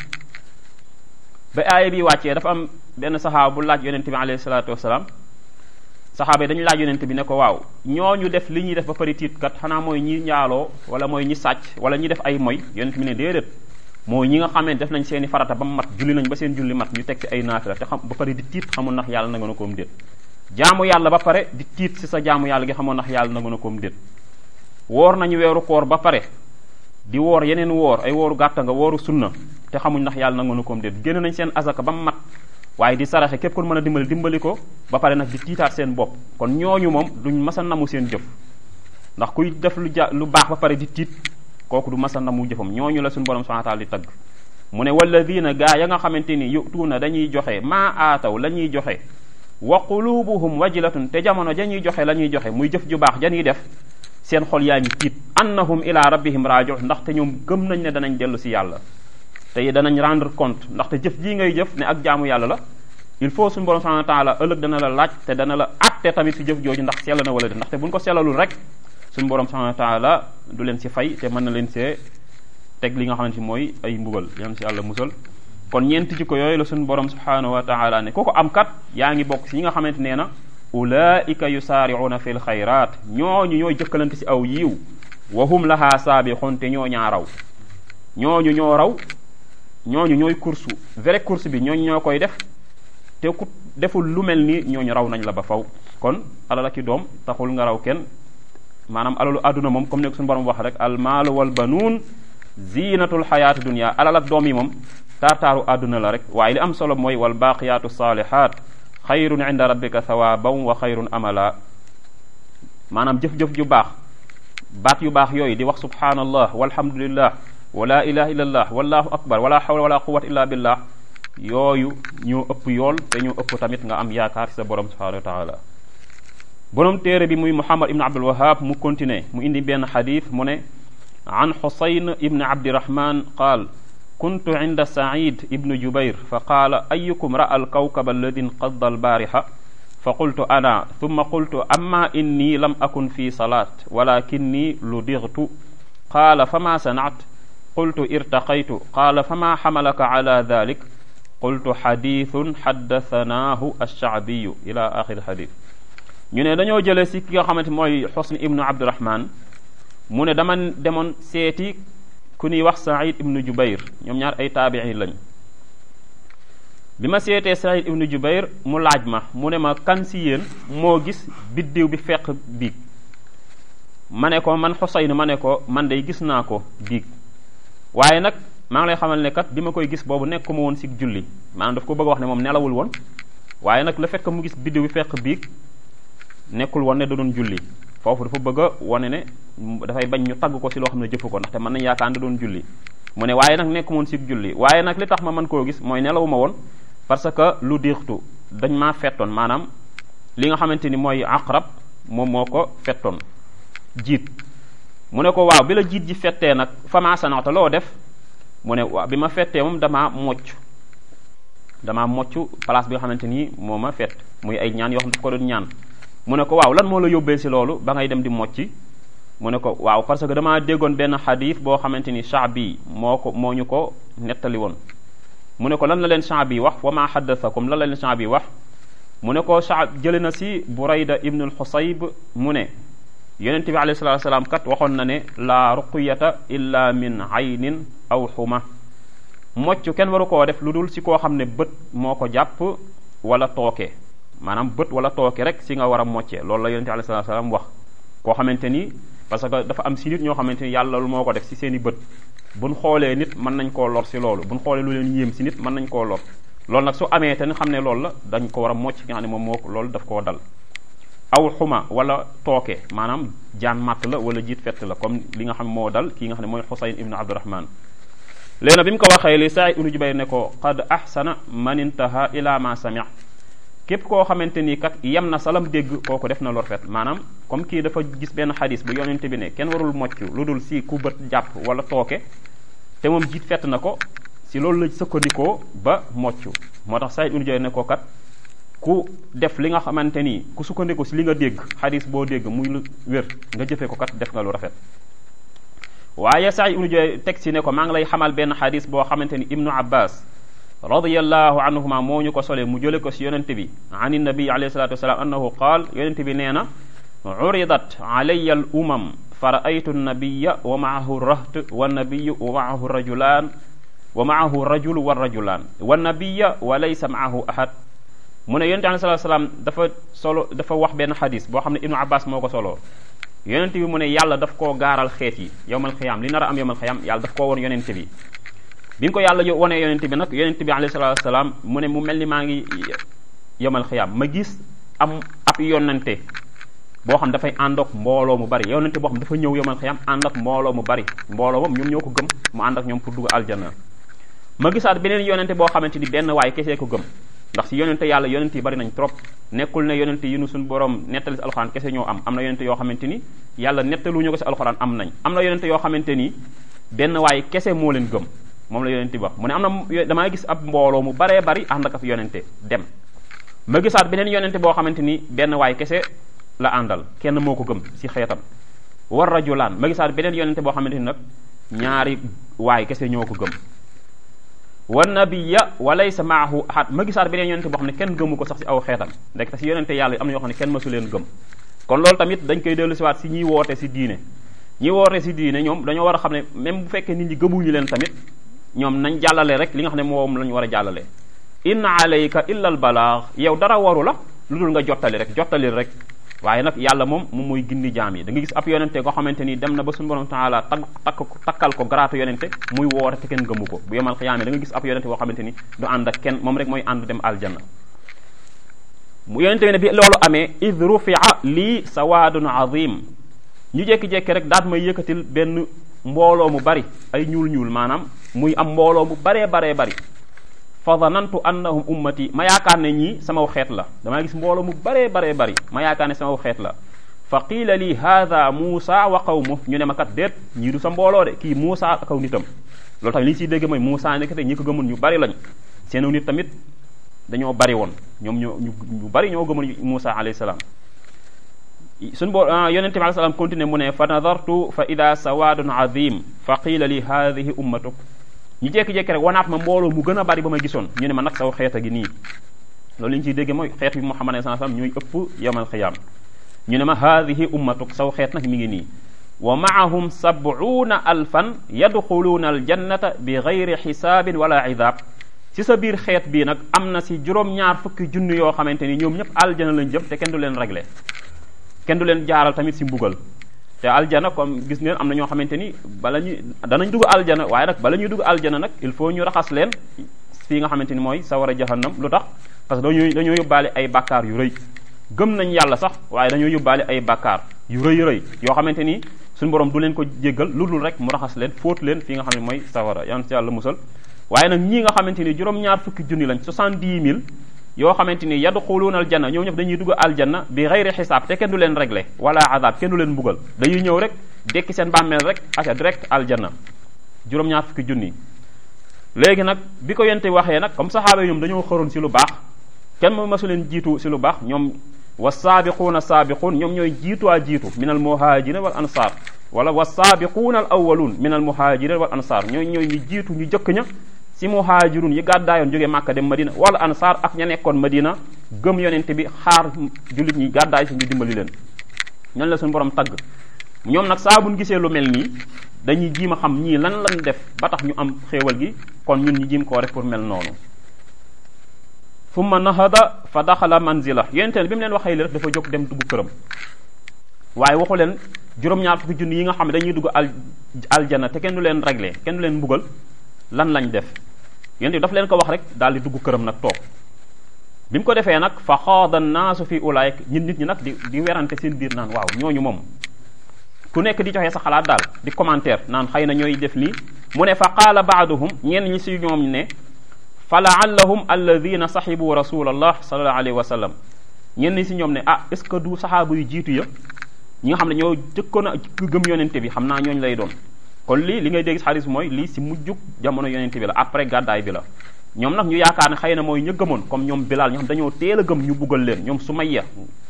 ba aaya bi wàccee dafa am benn saxaaba bu laaj yonente bi alayhi salaatu wasalaam saxaaba yi dañu laaj yonente bi ne ko waaw ñooñu def li ñuy def ba pare tiit kat xanaa mooy ñi njaaloo wala mooy ñi sàcc wala ñi def ay moy yonente bi ne déedéet mooy ñi nga xam ne def nañ seeni farata ba mu mat julli nañ ba seen julli mat ñu teg ci ay naafila te xam ba pare di tiit xamul ndax yàlla na nga na koom déet jaamu yàlla ba pare di tiit si sa jaamu yàlla gi xamul ndax yàlla na nga na koom déet woor nañu weeru koor ba pare di woor yeneen woor ay wooru gàtta nga wooru sunna te xamuñ ndax yàlla na nga na koom déet génn nañ seen azaka ba mu mat waaye di saraxe képp kon mën a dimbali dimbali ko ba pare nag di tiitaat seen bopp kon ñooñu moom duñ masa namu seen jëf ndax kuy def lu ja lu baax ba pare di tiit kooku du masa namu jëfam ñooñu la suñu borom subhanahu wa ta'ala di tagg mu ne walladina gaa ya nga xamante ni yutuuna dañuy joxe maa aataw la ñuy joxe wa qulubuhum wajilatun te jamono ja ñuy joxe la ñuy joxe muy jëf ju baax ja ñuy def seen xol yaa ngi tiit annahum ila rabbihim raji'un ndaxte ñoom gëm nañ ne danañ dellu si yàlla te danañ rendre compte ndaxte jëf jii ngay jëf ne ak jaamu yàlla la il faut suñu borom subhanahu wa ta'ala ëllëg dana la laaj te dana la atte tamit si jëf jooju ndax sell na wala de ndaxte buñ ko sellalul rek suñu borom subhanahu wa ta'ala du leen si fay te mën na leen see teg li nga xamante mooy ay mbugal yam si yàlla musal kon ñeenti jikko yooyu la suñu borom subhanahu wa ta'ala ne ku ko am kat yaa ngi bokk si ñi nga xamante nee na ulaika yusaari'una fil xayraat ñooñu ñooy jëkkalante si aw yiiw wa hum laha saabixun te ñoo ñaa raw ñooñu ñoo raw ñooñu ñooy course vrai course bi ñooñu ñoo koy def te ku deful lu mel ni ñooñu raw nañ la ba faw kon alal ak i doom taxul nga raw kenn maanaam alalu àdduna moom comme ne ko suñu borom wax rek al maalu wal banuun zinatul xayaati dunia alal ak doom yi moom taartaaru àdduna la rek waaye li am solo mooy wal baaqiyaatu saalihaat xayrun inda rabbika thawaaban wa xayrun amala maanaam jëf-jëf ju baax baat yu baax yooyu di wax subhanallah walhamdulillah wala ilaha illallah wallahu akbar wala hawla wala quwwata illa billah yooyu ñoo ëpp yool te ñoo ëpp tamit nga am yaakaar ci sa borom subhanahu wa taala borom téere bi muy muhammad ibn abdul wahab mu continuer mu indi benn xadis mu ne an xusayn ibn abdirahman qaal kuntu inda said ibn jubair fa qaala ayukum ra'a alkawkaba alladi inqadda albaarixa fa qultu ana thumma qultu amma inni lam akun fi salaat walakinni ludigtu qaala fama sanaat qultu irtaqaytu qaala fama xamalaka ala dalik qultu xadithun xaddathanaahu alshaabiyu ila axiri xadis ñu ne dañoo jële si ki nga xamante mooy xusn ibnu abdurahman mu ne dama demoon seeti ku ñuy wax said ibnu jubair ñoom ñaar ay taabiin lañ bi ma seetee said ibnu jubair mu laaj ma mu ne ma kan si yéen moo gis biddiw bi fekk biig ma ne ko man xusayn ma ne ko man day gis naa ko biig waaye nag maa ngi lay xamal ne kat bi ma koy gis boobu nekkuma woon si julli maanaam daf ko bëgg a wax ne moom nelawul woon waaye nag le fait que mu gis biddiw bi fekk biig nekkul woon ne da doon julli foofu dafa bëgg a wane ne dafay bañ ñu tagg ko si loo xam ne jëfu ko ndaxte mën nañ yaakaar da doon julli mu ne waaye nag nekk moon si julli waaye nag li tax ma mën koo gis mooy nelawuma woon parce que lu diixtu dañ maa fettoon maanaam li nga xamante ni mooy aqrab moom moo ko fettoon jiit mu ne ko waaw bi la jiit ji fettee nag fama sanata loo def mu ne waaw bi ma fettee moom damaa mocc damaa mocc place bi nga xamante ni moo ma fett muy ay ñaan yoo xam daf ko doon ñaan mu ne ko waaw lan moo la yóbbee si loolu ba ngay dem di mocci mu ne ko waaw parce que damaa déggoon benn xadis boo xamante ni Shaabi moo ko moo ñu ko nettali woon mu ne ko lan la leen Shaabi wax wa ma xaddathakum lan la leen Shaabi wax mu ne ko Shaab jële na si Burayda ibnul Xusayb mu ne yonente bi alayhi salatu wasalaam kat waxoon na ne la ruqyata illa min aynin aw xuma mocc kenn waru koo def lu dul si koo xam ne bët moo ko jàpp wala tooke maanaam bët wala tooke rek si nga war a moccee loolu la yonente bi alayhi salatu wasalaam wax koo xamante ni parce que dafa am si nit ñoo xamante ni yàlla lu moo ko def si seen i bët buñ xoolee nit mën nañ koo lor si loolu buñ xoolee lu leen yéem si nit mën nañ koo lor loolu nag su amee te xam ne loolu la dañ ko war a mocc nga xam ne moom moo loolu daf koo dal aw xuma wala tooke maanaam jaan màtt la wala jiit fett la comme li nga xam moo dal kii nga xam ne mooy Xusayn ibnu Abdurahman léegi nag bi mu ko waxee li Saïd ibnu Jubayr ne ko qad ahsana man intaha ila ma sami képp koo xamante ni kat yem na salam dégg kooku def na lor fet maanaam comme kii dafa gis benn xadis bu yonente bi ne kenn warul mocc lu dul si ku bët jàpp wala tooke te moom jiit fett na ko si loolu la sëkkandikoo ba mocc moo tax Saïd ibnu Jubayr ne ko kat ku def li nga xamante ni ku sukkandiku si li nga dégg xadis boo dégg muy lu wér nga jëfee ko kat def nga lu rafet waaye Saïd ibnu Jubayr teg si ne ko maa ngi lay xamal benn xadis boo xamante ni ibnu abbas radiyallahu anhuma moo ñu ko sole mu jële ko si yonente bi an nabi alayhi salatu wasalaam annahu qaal yonente bi nee na uridat alayya al umam fa raaytu nabiya wa maahu raht wa nabiyu wa maahu rajulaan wa maahu rajul wa rajulaan wa nabiya wa laysa maahu ahad mu ne yonente alayhi salatu wasalaam dafa solo dafa wax benn xadis boo xam ne ibnu abbas moo ko soloo yonente bi mu ne yàlla daf koo gaaral xeet yi yowmal xiyaam li nar a am yowmal xiyaam yàlla daf koo woon yonente bi bi nga ko yàlla wonee yonente bi nag yonente bi alayhi salatu wasalaam mu ne mu mel ni maa ngi yowmal xiyaam ma gis am ab yonente boo xam dafay ànd ak mbooloo mu bari yonente boo xam dafa ñëw yowmal xiyaam ànd ak mbooloo mu bari mbooloo moom ñoom ñoo ko gëm mu ànd ak ñoom pour dugg aljanna ma gisaat beneen yonente boo xamante ni benn waay kesee ko gëm ndax si yonente yàlla yonente yi bari nañ trop nekkul ne yonente yi nu suñu borom nettali si alxuraan kese ñoo am am na yonente yoo xamante ni yàlla nettaluñu ko si alxuraan am nañ am na yonente yoo xamante ni benn waay kese moo leen gëm moom la yonente bi wax mu ne am na damaa gis ab mbooloo mu baree bari ànd ak ab yonente dem ma gisaat beneen yonente boo xamante ni benn waay kese la àndal kenn moo ko gëm si xeetam war rajulaan ma gisaat beneen yonente boo xamante ni nag ñaari waay kese ñoo ko gëm wa nabiya wa laysa maahu ahad ma gisaat beneen yonente boo xam ne kenn gëmu ko sax si aw xeetam ndek te si yonente yàlla yi am na yoo xam ne kenn mësu leen gëm kon loolu tamit dañ koy dellu siwaat si ñiy woote si diine ñi woote si diine ñoom dañoo war a xam ne même bu fekkee nit ñi gëmuñu leen tamit ñoom nañ jàllale rek li nga xam ne moom lañu war a jàllale in alayka illa al balaax yow dara waru la lu dul nga jottali rek jottali rek waaye nag yàlla moom moom mooy gindi jaam yi da nga gis ab yonente koo xamante ni dem na ba suñu borom taala tag takk takkal ko garaatu yonente muy woote te kenn gëmu ko bu yemal xiyaame da nga gis ab yonente boo xamante ni du ànd ak kenn moom rek mooy ànd dem aljanna mu yonente bi ne bi loolu amee id rufia lii sawaadun azim ñu jekki-jekki rek daat may yëkkatil benn mbooloo mu bari ay ñuul ñuul maanaam muy am mbooloo mu baree baree bari fa zanantu annahum ummati ma yaakaar ne ñii samaw xeet la damaa gis mbooloo mu baree baree bari ma yaakaar ne samaw xeet la fa qiila li haada muusa wa qawmu ñu ne ma kat déet ñii du sa mbooloo de kii muusa ak aw nitam loolu tamit li ñu siy dégg mooy muusa nekk te ñi ko gëmul ñu bari lañ seenu nit tamit dañoo bari woon ñoom ñoo ñu bari ñoo gëmul muusa alayhi salaam suñu boo yonente bi alayhi salaam continué mu ne fa nadartu fa ida sawaadun azim fa qiila li haadihi ummatuk ñu jékki-jékki rek wanaat ma mbooloo mu gën a bari ba ma gisoon ñu ne ma nag saw xeet a gi nii loolu li ñu ciy dégge mooy xeet bi Muhammad sallallahu alayhi wasallam ñooy ëpp yawmal xiyaam ñu ne ma haadihi ummatuk saw xeet nag mi ngi nii wa maahum sab'una alfan yadxuluuna aljannata bi gayri xisaabin wala idaab ci sa biir xeet bii nag am na si juróom-ñaar fukki junni yoo xamante ni ñoom ñëpp aljana lañ jëm te kenn du leen réglé kenn du leen jaaral tamit si mbugal te aljana comme gis ngeen am na ñoo xamante ni bala ñuy danañ dugg aljana waaye nag bala ñuy dugg aljana nag il faut ñu raxas leen fii nga xamante ni mooy sawara jahannam lu tax parce que dañoo dañoo yóbbaale ay bàkkaar yu rëy gëm nañ yàlla sax waaye dañoo yóbbaale ay bàkkaar yu rëy rëy yoo xamante ni suñu borom du leen ko jéggal lu dul rek mu raxas leen fóot leen fii nga xam ne mooy sawara yan si yàlla musal waaye nag ñii nga xamante ni juróom-ñaar fukki junni lañ soixante-dix mille yoo xamante ni yadxuluuna aljanna ñoom ñëpp dañuy dugg aljanna bi xayri xisaab te kenn du leen réglé wala azab kenn du leen mbugal dañuy ñëw rek dekki seen bàmmeel rek aca direct aljanna juróom-ñaar fukki junni léegi nag bi ko yente waxee nag comme saxaaba yi ñoom dañoo xëroon si lu baax kenn mu masu leen jiitu si lu baax ñoom wa saabiquuna saabiquun ñoom ñooy jiituwaa jiitu min al muhajirin wal ansar wala wa saabiquuna al awwaluun min al muhajirin wal ansar ñooy ñooy ñu jiitu ñu jëkk ña si muhajirun yi gàddaayoon jógee Màkka dem Madina wala ansar ak ña nekkoon Madina gëm yonente bi xaar jullit ñi gàddaay si ñu dimbali leen ñan la suñu borom tagg ñoom nag saa buñ gisee lu mel nii dañuy jiim a xam ñii lan lañ def ba tax ñu am xéewal gi kon ñun ñu jiim koo def pour mel noonu summa nahada fa daxala manzila yonente bi mu leen waxee li rek dafa jóg dem dugg këram waaye waxu leen juróom-ñaar fukki junni yi nga xam ne dañuy dugg al aljana te kenn du leen réglé kenn du leen mbugal lan lañ def yonente bi daf leen ko wax rek daal di dugg këram nag toog bi mu ko defee nag fa xaada naasu fi ulaayik ñun nit ñi nag di di werante seen biir naan waaw ñooñu moom ku nekk di joxe sa xalaat daal di commentaire naan xëy na ñooy def lii mu ne fa qaala baaduhum ñenn ñi si ñoom ne fa laallahum alladina saxibu rasulallah sallallahu alayhi wa sallam ñenn ñi si ñoom ne ah est ce que du saxaaba yu jiitu ya ñi nga xam ne ñoo jëkkoon a gëm yonente bi xam naa ñooñu lay doon kon lii li ngay dégg xadis mooy lii si mujjug jamono yonente bi la après gàddaay bi la ñoom nag ñu yaakaar ne xëy na mooy ñu gëmoon comme ñoom Bilal ñoo xam dañoo teel a gëm ñu buggal leen ñoom Sumayya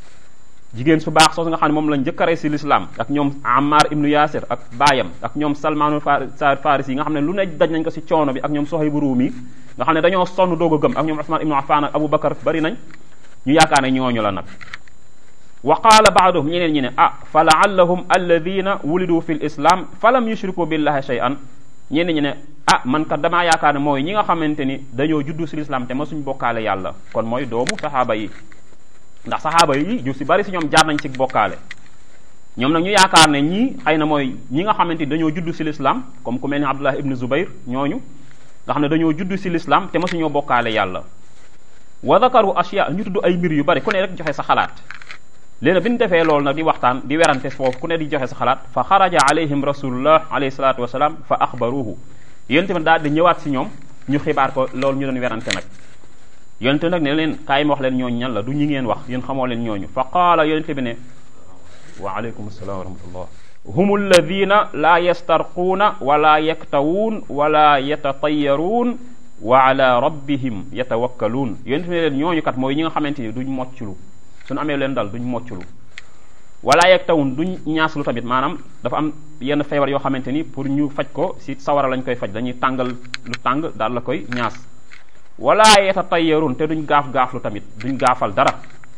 jigéen su baax soosu nga xam ne moom lañ njëkk a rey si l'islam ak ñoom Ammar ibnu Yasir ak baayam ak ñoom Salmaanu Farisi yi nga xam ne lu ne daj nañ ko si coono bi ak ñoom Sohaybu Ruumi nga xam ne dañoo sonn doog a gëm ak ñoom Usman ibnu Affan ak Abu Bakar bari nañ ñu yaakaar ne ñooñu la nag wa qaala baaduhum ñeneen ñi ne ah fa laallahum alladina wulidu fi l islam fa lam yushriku billahi shay'an ñeneen ñi ne ah man kat damaa yaakaar ne mooy ñi nga xamante ni dañoo juddu si l'islam te ma suñ bokkaale yàlla kon mooy doomu saxaaba yi ndax saxaaba yi ju si bari si ñoom jaar nañ ci bokkaale ñoom nag ñu yaakaar ne ñii xëy na mooy ñi nga xamante ni dañoo juddu si l'islam comme ku mel ni Abdullah ibn Zubayr ñooñu nga xam ne dañoo juddu si l'islam te ma suñoo bokkaale yàlla wa dakaru ashya ñu tudd ay mbir yu bari ku ne rek joxe sa xalaat léegi bi ñu defee loolu nag di waxtaan di werante foofu ku ne di joxe sa xalaat fa xaraja alayhim rasulullah alayhi salatu wasalaam fa axbaruhu yonente bi daal di ñëwaat si ñoom ñu xibaar ko loolu ñu doon werante nag yonente nag ne leen kaay ma wax leen ñooñu ñan la du ñi ngeen wax yéen xamoo leen ñooñu fa qaala yonente bi ne wa aleykum assalam wa rahmatullah hum alladina la yastarquuna wala yaktawuun wala yatatayaruun wa ala rabbihim yatawakkaluun yonente bi ne leen ñooñu kat mooy ñi nga xamante ni duñ mocclu suñu amee leen dal duñ mocclu wala yeeg tawun duñ ñaaslu tamit maanaam dafa am yenn feebar yoo xamante ni pour ñu faj ko si sawara lañ koy faj dañuy tàngal lu tàng daal la koy ñaas wala yeta tayyarun te duñ gaaf gaaflu tamit duñ gaafal dara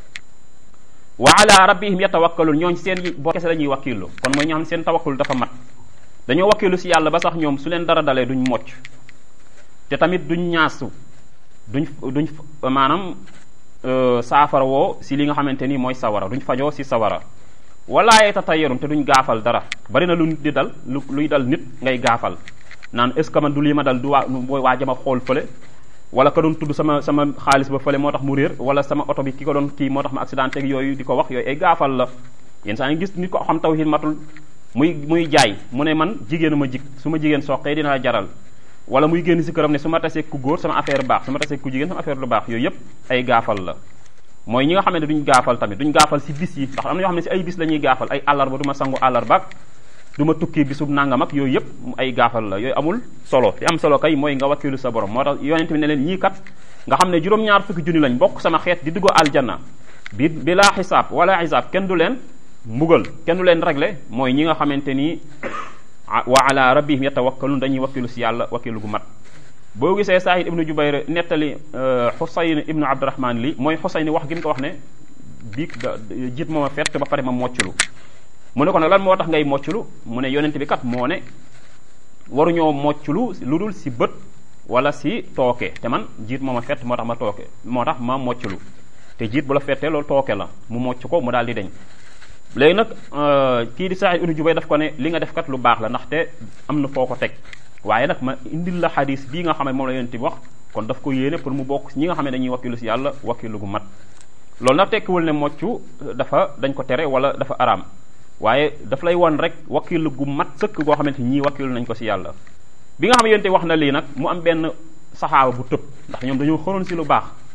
wa ala rabbihim yatawakkalun ñooñ seen boo kese la ñuy wakkilu kon mooy ñoo xam seen tawakkul dafa mat dañoo wakkilu si yàlla ba sax ñoom su leen dara dalee duñ mocc te tamit duñ ñaasu duñ duñ maanaam saafara woo si li nga xamante ni mooy sawara duñ fajoo si sawara wala yatatayyarun te duñ gaafal dara bari na lu nit di dal lu luy dal nit ngay gaafal naan est ce que man du lii ma dal du waa mooy waa jama xool fële wala ka doon tudd sama sama xaalis ba fële moo tax mu réer wala sama oto bi ki ko doon kii moo tax ma accident ak yooyu di ko wax yooyu ay gaafal la yenn saa ngi gis nit ko xam tawhid matul muy muy jaay mu ne man jigéenu ma jig su ma jigéen soqee dina la jaral wala muy génn si këram ne su ma tasee ku góor sama affaire baax su ma tasee ku jigéen sama affaire lu baax yooyu yëpp ay gaafal la mooy ñi nga xam ne duñ gaafal tamit duñ gaafal si bis yi ndax am na ñoo xam ne si ay bis la ñuy gaafal ay àllarba du ma sangu àllarba du ma tukki bisub nangam ak yooyu yëpp ay gaafal la yooyu amul solo li am solo kay mooy nga wakkilu sa borom moo tax yonent bi ne leen ñii kat nga xam ne juróom-ñaar fukki junni lañ bokk sama xeet di dugg aljanna bi bi laa xisaab wala xisaab kenn du leen mbugal kenn du leen réglé mooy ñi nga xamante ni wa ala rabbihim yatawakkalun dañuy wakkilu si yàlla wakkilu gu mat boo gisee Saïd ibnu Jubayr nettali Xusayn ibnu Abdurahman li mooy Xusayn wax gi mu ko wax ne biig da jiit mooma fett ba pare ma mocculu mu ne ko nag lan moo tax ngay mocculu mu ne yonent bi kat moo ne waruñoo mocculu lu dul si bët wala si tooke te man jiit mooma fett moo tax ma tooke moo tax ma mocculu te jiit bu la fettee loolu tooke la mu mocc ko mu daal di deñ léegi nag kii di Saïd ibnu Jubayr daf ko ne li nga def kat lu baax la ndaxte am na foo ko teg waaye nag ma indil la xadis bii nga xam ne moom la yonent bi wax kon daf ko yéene pour mu bokk ñi nga xam ne dañuy wakkilu si yàlla wakkilu gu mat loolu nag tekkiwul ne moccu dafa dañ ko tere wala dafa araam waaye daf lay won rek wakkilu gu mat sëkk goo xamante ñii wakkilu nañ ko si yàlla bi nga xam ne yonent wax na lii nag mu am benn saxaaba bu tëb ndax ñoom dañoo xëroon si lu baax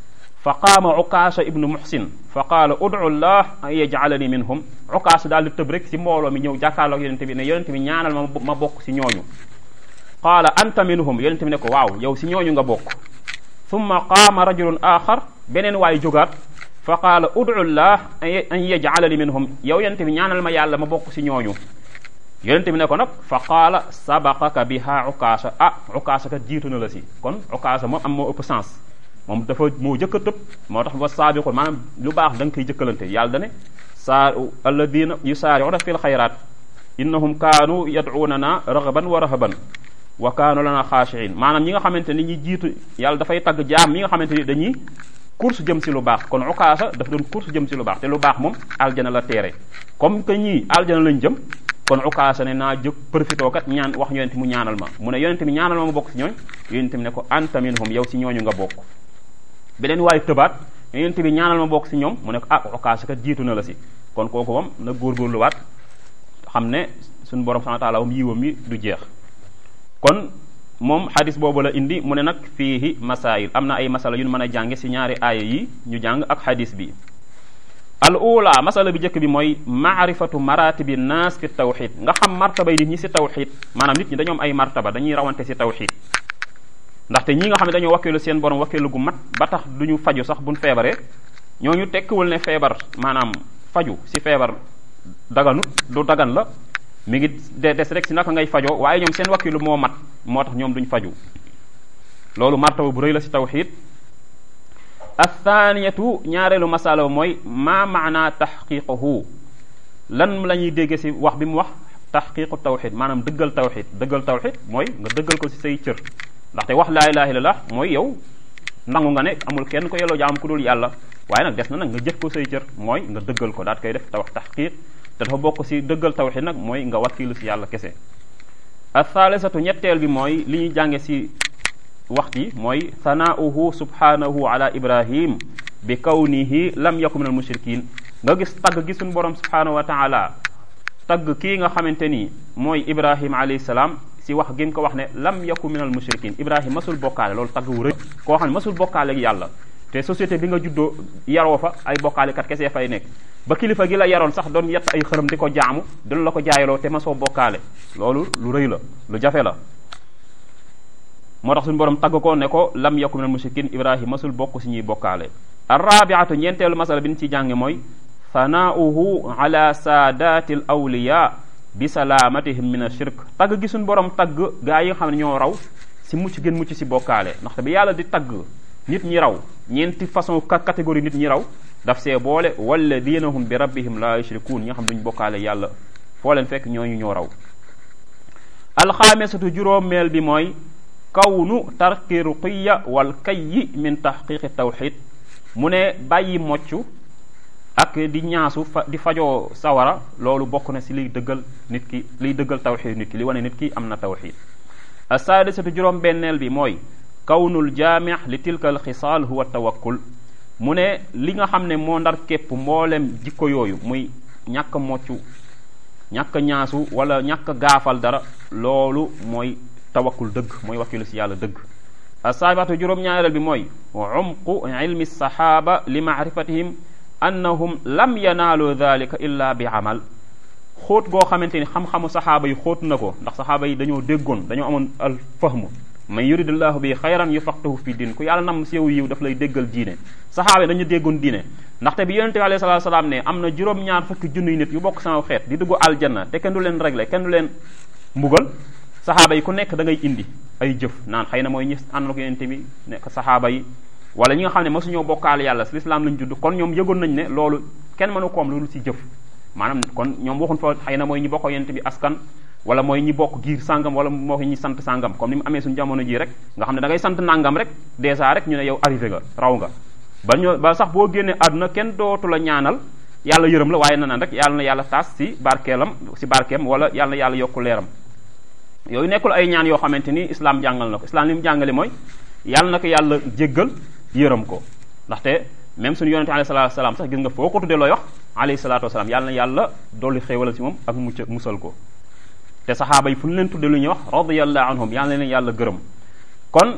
fa qaama ukaasha ibnu muhsin fa qaala udu llah an yaj'alani minhum ukaasha daal di tëb rek si mbooloo mi ñëw jàkkaarloog yonente bi ne yonente bi ñaanal ma ma bokk si ñooñu qaala anta minhum yonente bi ne ko waaw yow si ñooñu nga bokk summa qaama rajulun axar beneen waay jógaat fa qaala udu llah an yaj'alani minhum yow yonente bi ñaanal ma yàlla ma bokk si ñooñu yonente bi ne ko nag fa qaala sabaqaka biha ukaasha ah ukaasha kat jiitu na la si kon ukaasha moom am moo ëpp sens moom dafa moo jëkk a tëb moo tax wa saabiqun maanaam lu baax da nga koy jëkkalante yàlla dane saa alladina yusaari'una fil xayraat innahum kaanu yad'unana raghaban wa rahaban wa kaanu lana xaashiin maanaam ñi nga xamante ni ñi jiitu yàlla dafay tagg jaam ñi nga xamante ni dañuy course jëm si lu baax kon ukaasa dafa doon course jëm si lu baax te lu baax moom aljana la teere comme que ñii aljana lañ jëm kon ukaasa ne naa jóg profitoo kat ñaan wax yonente mu ñaanal ma mu ne yonente mi ñaanal ma ma bokk si ñooñ yonente mi ne ko anta minhum yow si ñooñu nga bokk beneen waaye tëbaat yonente bi ñaanal ma bokk si ñoom mu ne ko ah ukaasa kat jiitu na la si kon kooku moom na góorgóorluwaat xam ne suñu borom subhanahu wa ta'ala moom yiwam yi du jeex kon moom xadis boobu la indi mu ne nag fiihi masail am na ay masala yu ñu mën a jànge si ñaari aaya yi ñu jàng ak xadis bi al ula masala bi njëkk bi mooy maarifatu maratibi naas fi tawxid nga xam martaba yi nit ñi si tawxid maanaam nit ñi dañoo am ay martaba dañuy rawante si tawxid ndaxte ñi nga xam ne dañoo wakkeelu seen borom wakkeelu gu mat ba tax duñu faju sax buñ feebaree ñooñu tekkiwul ne feebar maanaam faju si feebar daganut du dagan la mi ngi de des rek si naka ngay fajoo waaye ñoom seen wakkilu moo mat moo tax ñoom duñ faju loolu martaba bu rëy la si tawxid athaniyatu ñaareelu masala mooy ma maana taxqiquhu lan la ñuy dégge si wax bi mu wax taxqiqu tawxid maanaam dëggal tawxid dëggal tawxid mooy nga dëggal ko si say cër ndaxte wax laa ilaha illallah mooy yow nangu nga ne amul kenn ko yelloo jaam ku dul yàlla waaye nag des na nag nga jëf ko say cër mooy nga dëggal ko daat koy def te wax taxqiq te dafa bokk si dëggal tawxid nag mooy nga wakkilu si yàlla kese athaalisatu ñetteel bi mooy li ñuy jànge si wax ji mooy thanaauhu subhanahu ala ibrahim bi kawnihi lam yakun min al mushrikin nga gis tagg gi suñu borom subhanahu wa taala tagg kii nga xamante ni mooy ibrahim alayhi salaam si wax gi mu ko wax ne lam yakun min al mushrikin ibrahim masul bokkaale loolu tagg wu rëy koo xam ne masul bokkaale ak yàlla te société bi nga juddoo yaroo fa ay bokkaalekat kese fay nekk ba kilifa gi la yaroon sax doon yett ay xërëm di ko jaamu dina la ko jaayaloo te ma soo bokkaale loolu lu rëy la lu jafe la moo tax suñu borom tagg ko ne ko lam yakun minal mushrikin ibrahim masul bokk si ñuy bokkaale arrabiatu ñeenteelu masala bi ñu ci jànge mooy thanaauhu ala saadati l awliya bi salaamatihim min ashirk tagg gi suñu borom tagg gaa yi nga xam ne ñoo raw si mucc gën mucc si bokkaale ndaxte bi yàlla di tagg nit ñi raw ñeenti façon catégorie nit ñi raw daf see boole walladina hum bi rabbihim la yushrikuun ñi nga xam duñ bokkaale yàlla foo leen fekk ñooñu ñoo raw alxaamisatu juróomeel bi mooy kawnu tarki ruqiya wal kayyi min tahqiqi tawxid mu ne bàyyi mocc ak di ñaasu fa di fajoo sawara loolu bokk na si liy dëggal nit ki liy dëggal tawxid nit ki li wane nit ki am na tawxid asaadisatu juróom benneel bi mooy kawnul jaamix li tilka al xisaal huwa tawakkul mu ne li nga xam ne moo ndar képp mboolem jikko yooyu muy ñàkk moccu ñàkk ñaasu wala ñàkk gaafal dara loolu mooy tawakkul dëgg mooy wakkilu si yàlla dëgg asaabatu juróom-ñaareel bi mooy umqu ilmi saxaaba li maarifatihim annahum lam yanaalu dalika illa bi amal xóot goo xamante ni xam-xamu saxaaba yi xóot na ko ndax saxaaba yi dañoo déggoon dañoo amoon al fahmu man yuridillahu bi xayran yufaqihu fi din ku yàlla nam si yow yiw daf lay déggal diine saxaaba yi dañu déggoon diine ndaxte bi yonente bi alayhi salatu salaam ne am na juróom-ñaar fukki junniy nit yu bokk sama xeet di dugg aljanna te kenn du leen réglé kenn du leen mbugal saxaaba yi ku nekk da ngay indi ay jëf naan xëy na mooy ñi ànd na ko yonente bi nekk saxaaba yi wala ñi nga xam ne mosuñoo bokkaale yàlla si lislaam lañ judd kon ñoom yëgoon nañ ne loolu kenn mënu koom loolu si jëf maanaam kon ñoom waxuñ fa xëy na mooy ñi bokk yonente bi askan wala mooy ñi bokk giir sàngam wala moo ñi sant sàngam comme ni mu amee suñu jamono ji rek nga xam ne da ngay sant nangam rek dèjà rek ñu ne yow arrivé nga raw nga ba ñoo ba sax boo génnee àdduna kenn dootu la ñaanal yàlla yërëm la waaye na naan rek yàlla na yàlla taas si barkeelam si barkeem wala yàlla na yàlla yokku leeram yooyu nekkul ay ñaan yoo xamante ni islam jàngal na ko islam li mu jàngale mooy yàlla na ko yàlla jéggal yërëm ko ndaxte même suñu yonente alayhi salatu wasalaam sax gis nga foo ko tuddee looy wax alayhi salatu wasalaam yàlla na yàlla dolli xéewalal si moom ak mucc musal ko te saxaaba yi fu ñu leen tudde lu ñuy wax radiyallahu anhum yàlla na leen yàlla gërëm kon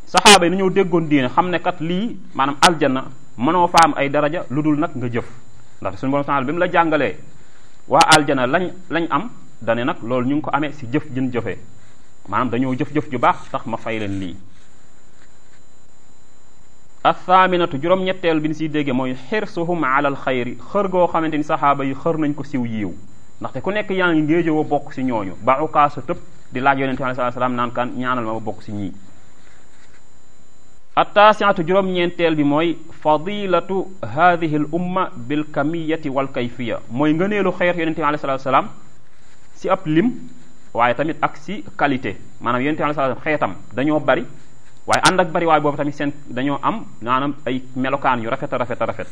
saxaaba yi nañoo déggoon diine xam ne kat lii maanaam aljanna mënoo fa am ay daraja lu dul nag nga jëf ndax suñu borom subhanahu bi mu la jàngalee waa aljana lañ lañ am dane nag loolu ñu ngi ko amee si jëf jën jëfee maanaam dañoo jëf-jëf ju baax tax ma fay leen lii athaaminatu juróom-ñetteel bi ñu siy dégge mooy xirsuhum ala al xayri xër goo xamante ni saxaaba yi xër nañ ko siw yiiw ndaxte ku nekk yaa ngi ngéejowoo bokk si ñooñu ba ukaasa tëb di laaj yonente bi alayhi salaam naan kan ñaanal ma ma bokk si ñii attaasiatu juróom-ñeenteel bi mooy fadilatu hadihi l umma bil kamiyati wal kayfiya mooy ngëneelu xeet yonente bi alayhi salaam si ab lim waaye tamit ak si qualité maanaam yonente bi alayhi salaam xeetam dañoo bari waaye ànd ak bari waaye boobu tamit seen dañoo am maanaam ay melokaan yu rafet a rafet a rafet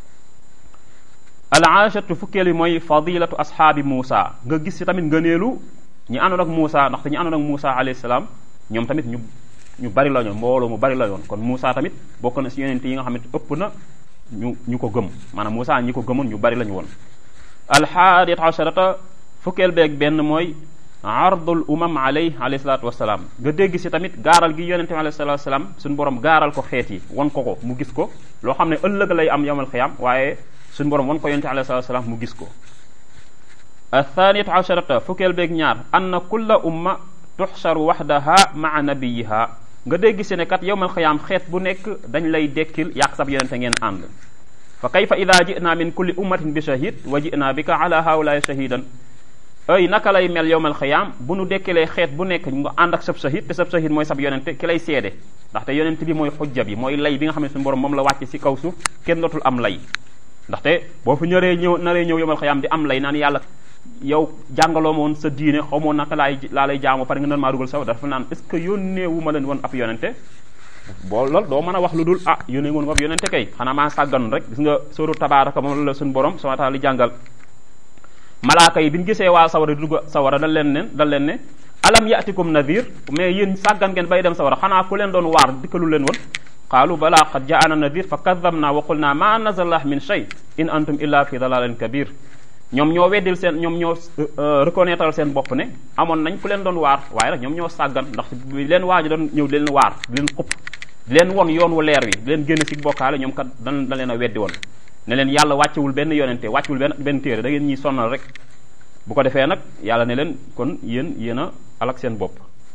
al aashatu fukkeel bi mooy fadilatu ashaabi Muusa nga gis si tamit ngëneelu ñi àndoon ak Muusa ndaxte ñi àndoon ak Muusa alayhi salaam ñoom tamit ñu ñu bari la ñoon mbooloo mu bari la yoon kon Muusa tamit bokk na si yonent yi nga xam ne ëpp na ñu ñu ko gëm maanaam Muusa ñi ko gëmoon ñu bari la ñu woon alxaadiyat asharata fukkeel beeg benn mooy ardul umam alay alayhi salaatu wasalaam nga dégg si tamit gaaral gi yonente bi alayhi salaatu wasalaam suñu borom gaaral ko xeet yi won ko ko mu gis ko loo xam ne ëllëg lay am yawmal xiyaam waaye suñu borom won ko yonente bi alayhi salaatu wasalaam mu gis ko athaniyatu asharata fukkeel beeg ñaar anna kulla umma tuxsaru waxdaha maa nabiyiha nga dégg si ne kat yawmal xiyaam xeet bu nekk dañ lay dekkil yàq sab yonente ngeen ànd fa kayfa ida jinaa min kulli ummatin bi shahid wa jinaa bika ala haulaai shahidan ay naka lay mel yowmal xiyaam bu nu dekkilee xeet bu nekk nga ànd ak sab shahid te sab shahid mooy sab yonente ki lay seede ndaxte yonente bi mooy xujja bi mooy lay bi nga xam ne suñu borom moom la wàcce si kaw suuf kenn dootul am lay ndaxte boo fi ñëree ñëw naree ñëw yowmal xiyaam di am lay naan yàlla yow jàngaloo ma woon sa diine xamoo naka laay laa lay jaamoo pare nga nan maa dugal saw dafa naan est ce que yónnee wu ma leen woon ab yonente boo loolu doo mën a wax lu dul ah yónnee woon ab yonente kay xanaa maa sàggan rek gis nga sóoru tabaaraka moom la suñu borom subhanahu wa ta'ala li jàngal malaaka yi bi ñu gisee waa sawara di dugg sawara dal leen ne dal leen ne alam yatikum nadir mais yéen sàggan ngeen bay dem sawara xanaa ku leen doon waar dikkalu leen woon qaalu balaa qad jaana nadir fa kadabna wa qulna ma nazalallah min shay in antum illa fi dalalin kabir ñoom ñoo weddil seen ñoom ñoo reconnaître seen bopp ne amoon nañ ku leen doon waar waaye nag ñoom ñoo sàggan ndax bi leen waaji doon ñëw di leen waar di leen xupp di leen won yoon wu leer wi di leen génn si bokkaale ñoom kat dan da leen a weddi woon ne leen yàlla wàccewul benn yonente wàccewul benn benn téere da ngeen ñuy sonnal rek bu ko defee nag yàlla ne leen kon yéen yéen a alak seen bopp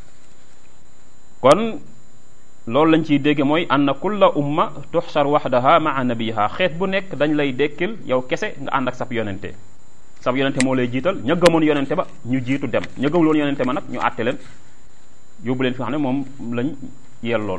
kon loolu lañ ciy dégge mooy anna kulla umma tuxsar waxdaha maa nabiha xeet bu nekk dañ lay dekkil yow kese nga ànd ak sab yonente sab yonente moo lay jiital ña gëmoon yonente ba ñu jiitu dem ña gëmul woon yonente ba nag ñu àtte leen yóbbu leen fi xam ne moom lañ yel lool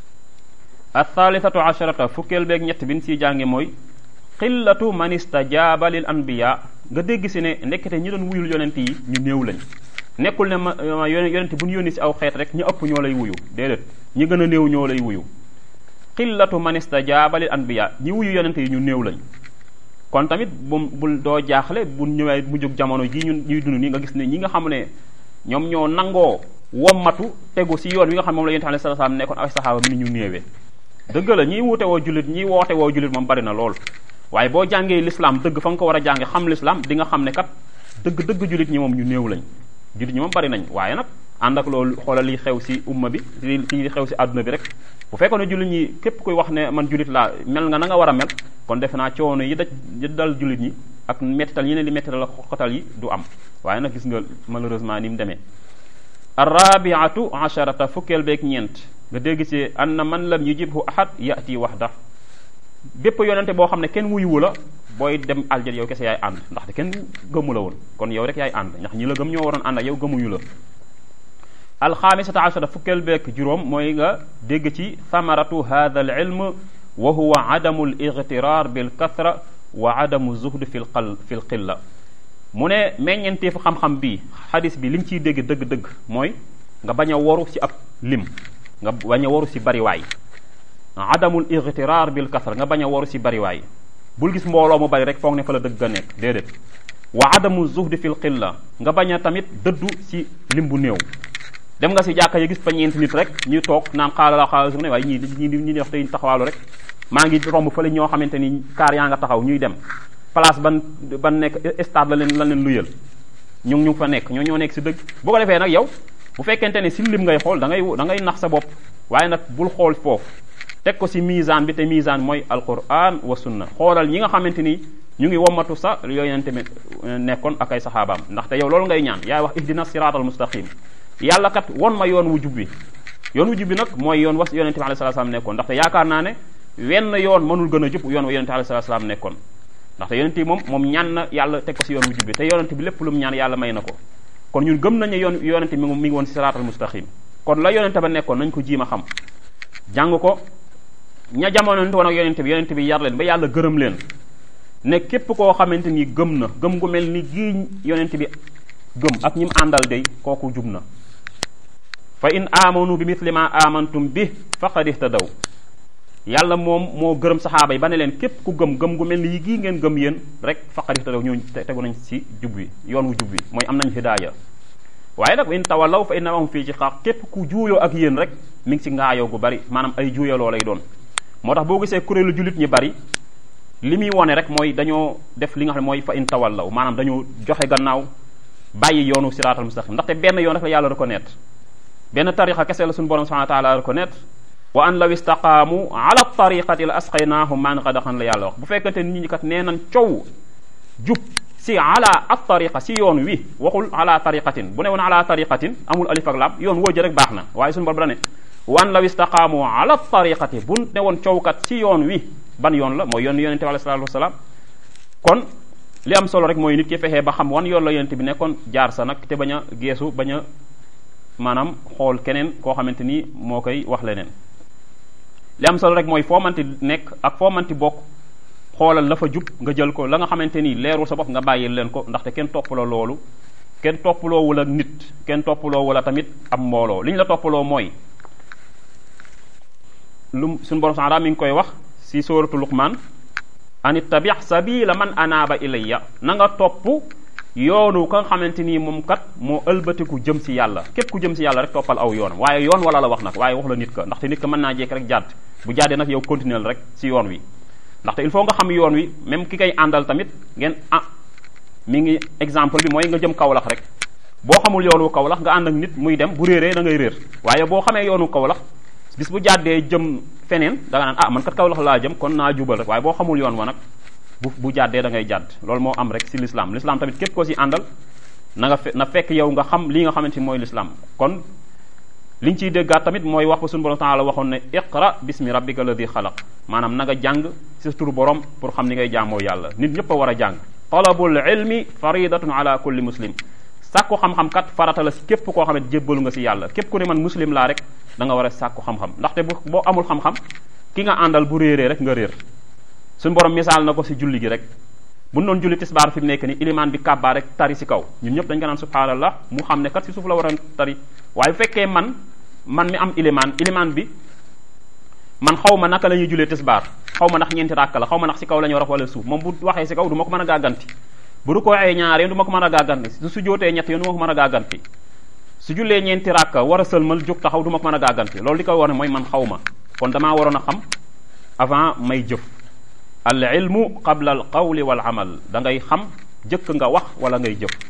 athalithatu asharata fukkeel beeg ñett bi ñu siy jànge mooy qillatu man istajaaba lil anbiya nga dégg si ne ndekkete ñi doon wuyul yonent yi ñu néew lañ nekkul ne ma yonent bu ñu yónni si aw xeet rek ñu ëpp ñoo lay wuyu déedéet ñi gën a néew ñoo lay wuyu qillatu man istajaaba lil anbiya ñi wuyu yonent yi ñu néew lañ kon tamit bu bul doo jaaxle bu ñëwee mu jóg jamono ji ñun ñuy dund nii nga gis ne ñi nga xam ne ñoom ñoo nangoo wommatu tegu si yoon wi nga xam moom la yonent alayhi salaam nekkoon ay saxaaba mi ni ñu néewee dëgg la ñiy wuute woo jullit ñiy woote woo jullit moom bari na lool waaye boo jàngee l'islam dëgg fa nga ko war a jànge xam l'islam di nga xam ne kat dëgg dëgg jullit ñi moom ñu néew lañ jullit ñi moom bari nañ waaye nag ànd ak loolu xoolal li xew si umma bi li li xew si àdduna bi rek bu fekkoon ne jullit ñi képp kuy wax ne man jullit laa mel nga na nga war a mel kon defe naa coono yi daj yi dal jullit ñi ak mettital yi ne li mettital ak xoxatal yi du am waaye nag gis nga malheureusement ni mu demee arrabiatu asharata fukkeel beeg ñeent nga dégg ci anna man lam yujibhu ahad yati waxda bépp yonente boo xam ne kenn wuyuwu la booy dem aljal yow kese yaay ànd ndaxte kenn gëmu la woon kon yow rek yaay ànd ndax ñi la gëm ñoo waroon ànd ak yow gëmuñu la alxaamisata ashara fukkeel beek juróom mooy nga dégg ci thamaratu hadha al ilm wa huwa adamu al igtirar bil kathra wa adamu zuhd fi l qal fi l qilla mu ne meññenteefu xam-xam bi xadis bi li nga ciy dégg dëgg-dëgg mooy nga bañ a waru ci ab lim nga bañ a waru ci bariwaay adamul igtirar bil kasra nga bañ a waru ci bariwaay bul gis mbooloo mu bari rek foog ne fa la dëgg ga nekk déedéet wa adamu zuhdi fil qilla nga bañ a tamit dëddu ci lim bu néew dem nga ci jàkka yi gis fa ñeenti nit rek ñuy toog naan xaala la xaala su ne waaye ñii ñii ñi di wax tey taxawaalu rek maa ngi romb fële ñoo xamante ni kaar yaa nga taxaw ñuy dem place ban ban nekk stade la leen la leen luyal ñu ngi ñu fa nekk ñoo ñoo nekk ci dëgg bu ko defee nag yow bu fekkente ne ci lim ngay xool da ngay da ngay nax sa bopp waaye nag bul xool foofu teg ko si misaan bi te misaan mooy alquran wa sunna xoolal ñi nga xamante ni ñu ngi wommatu sa yonent bi nekkoon ak ay saxaabaam ndaxte yow loolu ngay ñaan yaay wax ihdina siratal mustaqim yàlla kat won ma yoon wu jub bi yoon wu jub bi nag mooy yoon was yonente bi alayhi salaam nekkoon ndaxte yaakaar naa ne wenn yoon mënul gën a jub yoon wa yonente bi alayhi salaam nekkoon ndaxte yonente bi moom moom ñaan na yàlla teg ko si yoon wu jub bi te yonente bi lépp lu mu ñaan yàlla may na ko kon ñun gëm nañu yoon yonente mi mi ngi woon si siratal mustaqim kon la yonente ba nekkoon nañ ko jiima xam jàng ko ña jamononte woon ak yonente bi yonente bi yar leen ba yàlla gërëm leen ne képp koo xamante ni gëm na gëm gu mel ni gii yonente bi gëm ak ñi mu àndal day kooku jub na fa in amanu bi mithli ma amantum bi faqad ihtadaw yàlla moom moo gërëm saxaaba yi ba ne leen képp ku gëm gëm gu mel ni yi gii ngeen gëm yéen rek faqad ihtadaw ñooñu tegu nañ si jub wi yoon wu jub wi mooy am nañ hidaaya waaye nag wa in tawallaw fa innahum fii ci xaq képp ku juuyoo ak yéen rek mi ngi si ngaayoo gu bari maanaam ay juuyaloo lay doon moo tax boo gisee kuréelu jullit ñi bari li muy wone rek mooy dañoo def li nga xam ne mooy fa in tawallaw maanaam dañoo joxe gannaaw bàyyi yoonu siraatal mustaqim ndaxte benn yoon rek la yàlla reconnaître benn tariqa kese la suñu borom subhanahu wa taala reconnaître wa an law istaqaamu ala tariqati la asqaynahum maan qadaxan la yàlla wax bu fekkante nit ñi kat nee nañ coow jub si ala at tariqa si yoon wi waxul ala tariqatin bu ne woon ala tariqatin amul alif ak laam yoon woo jë rek baax na waaye suñu borom da ne wa an law istaqaamu ala tariqati bu ne woon coowkat si yoon wi ban yoon la mooy yoon yonente bi alayhi salaatu wasalaam kon li am solo rek mooy nit ki fexee ba xam wan yoon la yonente bi nekkoon jaar sa nag te bañ a geesu bañ a maanaam xool keneen koo xamante ni moo koy wax leneen li am solo rek mooy foo manti nekk ak foo manti bokk xoolal la fa jub nga jël ko la nga xamante ni leerul sa bopp nga bàyyil leen ko ndaxte kenn toppaloo loolu kenn toppaloowul ak nit kenn toppaloowul a tamit am mbooloo li ñu la toppaloo mooy lu suñu borom sax mi ngi koy wax si sóoratu luqman an ittabi sabila man anaaba ilayya na nga topp yoonu ka nga xamante nii moom kat moo ëlbatiku jëm si yàlla képp ku jëm si yàlla rek toppal aw yoonam waaye yoon wala la wax nag waaye wax la nit ka ndaxte nit ka mën naa jekk rek jàdd bu jàddee nag yow continuer rek si yoon wi ndaxte il faut nga xam yoon wi même ki koy àndal tamit ngeen ah mi ngi exemple bi mooy nga jëm Kaolack rek boo xamul yoonu Kaolack nga ànd ak nit muy dem bu réeree da ngay réer waaye boo xamee yoonu Kaolack bis bu jàddee jëm feneen da nga naan ah man kat Kaolack laa jëm kon naa jubal rek waaye boo xamul yoon wa nag bu bu jàddee da ngay jàdd loolu moo am rek si l'islam l'islam tamit képp ko si àndal na nga fe na fekk yow nga xam li nga xamante ni mooy l'islam kon liñ ciy déggaat tamit mooy wax ba suñu borom taala waxoon ne iqra bismi rabbika alladi xalaq maanaam na nga jàng si sa turu borom pour xam ni ngay jaamoo yàlla nit ñëpp a war a jàng talabul ilmi faridatun ala kulli muslim sàkku xam-xam kat farata la si képp koo xam ne jébbalu nga si yàlla képp ku ne man muslim laa rek da nga war a sàkku xam-xam ndaxte bu boo amul xam-xam ki nga àndal bu réeree rek nga réer suñu borom misaal na ko si julli gi rek bu doon julli tisbaar fi mu nekk ni ilimaan bi kàbbaa rek tari si kaw ñun ñëpp dañ ko naan subhaanallah mu xam ne kat si suuf la war a tari waaye bu fekkee man man mi am ilimaan ilimaan bi man xaw ma naka la ñuy jullee tisbaar xaw ma ndax ñeenti ràkk la xaw ma ndax si kaw la ñu war a wala suuf moom bu waxee si kaw du ma ko mën a gàgganti bu du ko waxee ñaar yoon du ma ko mën a gàgganti su su jootee ñett yoon du ma ko mën a gàgganti su jullee ñeenti ràkk war a sëlmal jóg taxaw du ma ko mën a gàgganti loolu li koy war ne mooy man xaw ma kon damaa waroon a xam avant may jëf al ilmu qabla al qawli wal amal da ngay xam jëkk nga wax wala ngay jëf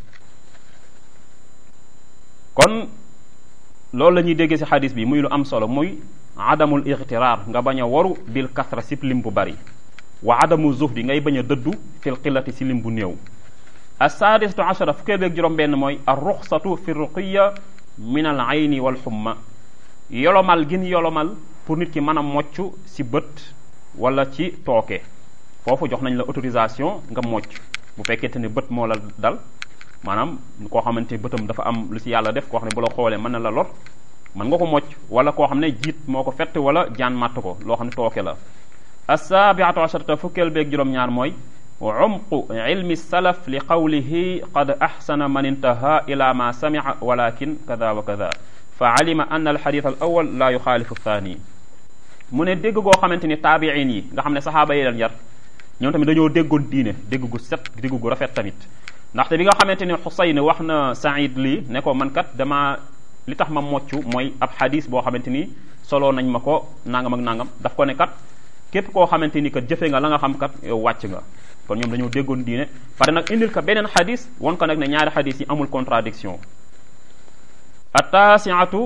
kon loolu la ñuy déggee ci xadis bi muy lu am solo muy adamul ixtiraar nga bañ a waru bil kasra si lim bu bari wa adamu zuhdi ngay bañ a dëddu fil qillati si lim bu néew assadisatu ashara fukkee beeg juróom benn mooy ar ruxsatu fi ruqiya min al ayni wal xumma yolomal gin yolomal pour nit ki mën a mocc si bët wala ci tooke foofu jox nañ la autorisation nga mocc bu fekkente ne bët moo la dal maanaam koo xamante bëtam dafa am lu si yàlla def koo xam ne bu la xoolee mën na la lor mën nga ko mocc wala koo xam ne jiit moo ko fett wala jaan màtt ko loo xam ne tooke la assaabiatu asharata fukkeel beeg juróom-ñaar mooy umqu ilmi salaf li qawlihi qad axsana man intaha ila ma samica walakin kada wa kada fa alima an alxadith al awal la yuxaalifu thani mu ne dégg goo xamante ni taabiin yi nga xam ne saxaaba yi leen yar ñoom tamit dañoo déggoon diine dégg gu set dégg gu rafet tamit ndaxte bi nga xamante ni Xusayn wax na Saïd lii ne ko man kat dama li tax ma mocc mooy ab xadis boo xamante ni solo nañ ma ko nangam ak nangam daf ko ne kat képp koo xamante ni kat jëfe nga la nga xam kat yow wàcc nga kon ñoom dañoo déggoon diine pare nag indil ko beneen xadis won ko nag ne ñaari xadis yi amul contradiction attaasiatu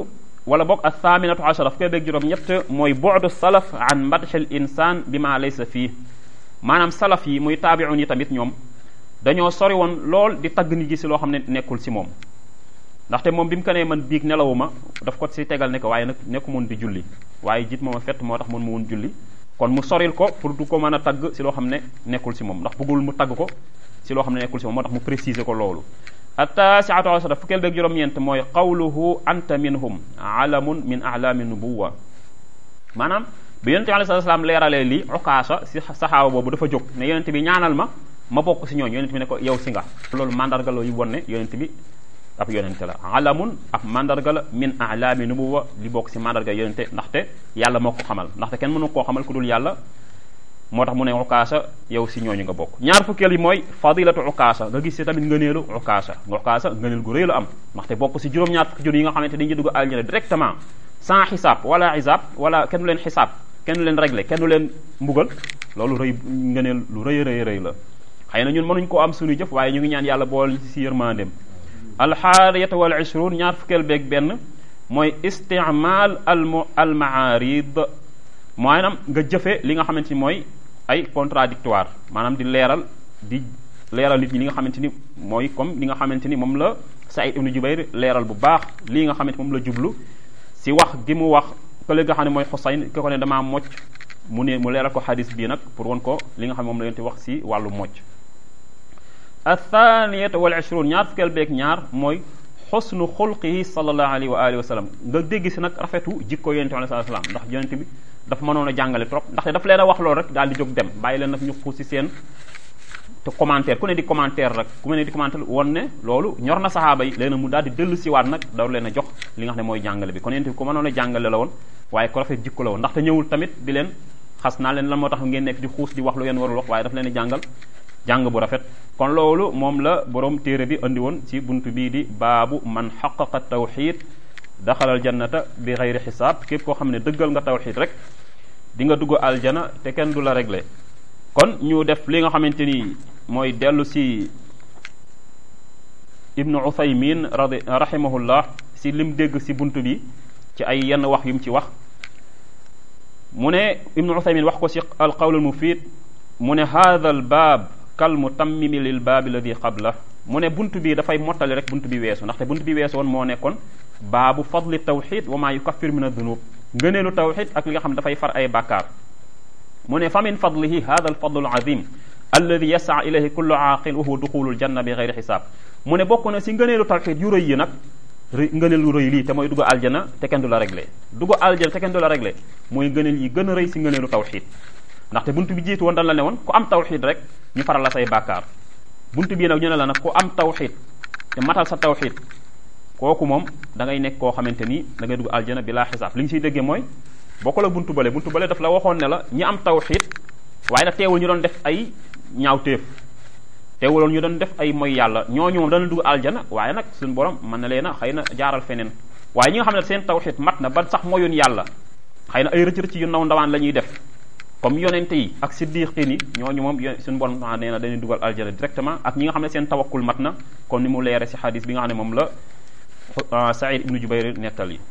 wala boog al thaminatu ashara fukkee beeg juróom ñett mooy bu'du salaf an madhi al insan bi ma laysa fii maanaam salaf yi muy taabi'un yi tamit ñoom dañoo sori woon lool di tagg nit gi si loo xam ne nekkul si moom ndaxte moom bi mu ko nee man biig nelawuma daf ko si tegal ne ko waaye nag nekku moon di julli waaye jiit mooma fett moo tax mën mu woon julli kon mu soril ko pour du ko mën a tagg si loo xam ne nekkul si moom ndax bëggul mu tagg ko si loo xam ne nekkul si moom moo tax mu préciser ko loolu attaasiatu ashara fukkeel beeg juróom-ñeent mooy qawluhu anta minhum alamun min alaami nubuwa maanaam bi yonente bi alei sat salaam leeralee lii ukaasa si saxaaba boobu dafa jóg ne yonente bi ñaanal ma ma bokk si ñooñu yonente bi ne ko yow si nga loolu mandarga la yu won ne yonente bi ab yonente la alamun ab mandarga la min alaami nubuwa li bokk si mandarga yonente ndaxte yàlla moo ko xamal ndaxte kenn mënu koo xamal ku dul yàlla moo tax mu ne ukaasa yow si ñooñu nga bokk ñaar fukkeel yi mooy fadilatu ukaasa nga gis si tamit ngëneelu ukaasa nga ukaasa ngëneel gu rëy la am ndaxte bokk si juróom-ñaar fukki jur yi nga xamante dañuy dugg aljana directement sans xisaab wala xisaab wala kenn du leen xisaab kenn du leen réglé kenn du leen mbugal loolu rëy ngëneel lu rëy rëy rëy la xëy na ñun mënuñ koo am suñu jëf waaye ñu ngi ñaan yàlla bool si yërmandeem alxaariyata wal ishruun ñaar fukkeel beeg benn mooy istimal al al maarid maanaam nga jëfe li nga xamante ni mooy ay contradictoire maanaam di leeral di leeral nit ñi li nga xamante ni mooy comme li nga xamante ni moom la Saïd ibnu Jubayr leeral bu baax lii nga xamante moom la jublu si wax gi mu wax kële nga xam ne mooy Xusayn ki ko ne damaa mocc mu ne mu leeral ko xadis bii nag pour won ko li nga xam ne moom la leen di wax si wàllu mocc athaniyata wal ishrun ñaar fukkeel beeg ñaar mooy xusnu xulqihi sallallahu alayhi wa alihi wa sallam nga dégg si nag rafetu jikko yonente bi alayhi salaam ndax yonente bi dafa mënoon a jàngale trop ndaxte daf leen a wax loolu rek daal di jóg dem bàyyi leen nag ñu xuus si seen te commentaire ku ne di commentaire rek ku ne di commentaire woon ne loolu ñor na saxaaba yi léegi mu daal di dellu siwaat nag daw leen a jox li nga xam ne mooy jàngale bi kon yonente bi ku mënoon a jàngale la woon waaye ko rafet jikko la woon ndaxte ñëwul tamit di leen xas naa leen lan moo tax ngeen nekk di xuus di wax lu ngeen warul wax waaye daf leen di jàngal jàng bu rafet kon loolu moom la borom téere bi andi woon ci buntu bii di baabu man xaqaqa tawxid daxalal jannata bi xayri xisaab képp koo xam ne dëggal nga tawxid rek di nga dugg aljana te kenn du la réglé kon ñu def li nga xamante ni mooy dellu si ibnu uthaymin radi rahimahullah si lim dégg si buntu bi ci ay yenn wax yu mu ci wax mu ne ibnu uthaymin wax ko si al qawl al mufid mu ne hadha al baab kal mutammimi lil baabi alladi qabla mu ne bunt bi dafay mottali rek bunt bi weesu ndaxte bunt bi weesu woon moo nekkoon baabu fadli tawxid wa maa yukaffir min adunub ngëneelu tawxid ak li nga xam ne dafay far ay bàkkaar mu ne fa min fadlihi hada al fadlu al azim alladi yasaa ilayhi kullu aaqil wa huwa duxulul janna bi gayri xisaab mu ne bokk na si ngëneelu tawxid yu rëy yi nag ngëneel lu rëy lii te mooy dugg aljana te kenn du la réglé dugg aljana te kenn du la réglé mooy ngëneel yi gën a rëy si ngëneelu tawxid ndaxte bunt bi jiitu woon dañ la ne woon ku am tawxid rek ñu faral la say bàkkaar bunt bii nag ñu ne la nag ku am tawxid te matal sa tawxid kooku moom da ngay nekk koo xamante ni da ngay dugg aljana bi laa xisaab li ñu siy déggee mooy bokk la buntu bale buntu bale daf la waxoon ne la ñi am tawxid waaye nag teewul ñu doon def ay ñaawteef teewuloon ñu doon def ay moy yàlla ñooñu moom dana dugg aljana waaye nag suñu borom mën na leen a xëy na jaaral feneen waaye ñi nga xam ne seen tawxid mat na ba sax moyun yàlla xëy na ay rëcc-rëcc yu ndaw ndawaan la ñuy def comme yonente yi ak siddiqin yi ñooñu moom suñu borom maa nee na dañuy dugal aljana directement ak ñi nga xam ne seen tawakkul mat na comme ni mu leere si xadis bi nga xam ne moom la Saïd ibnu Jubayr nettal yi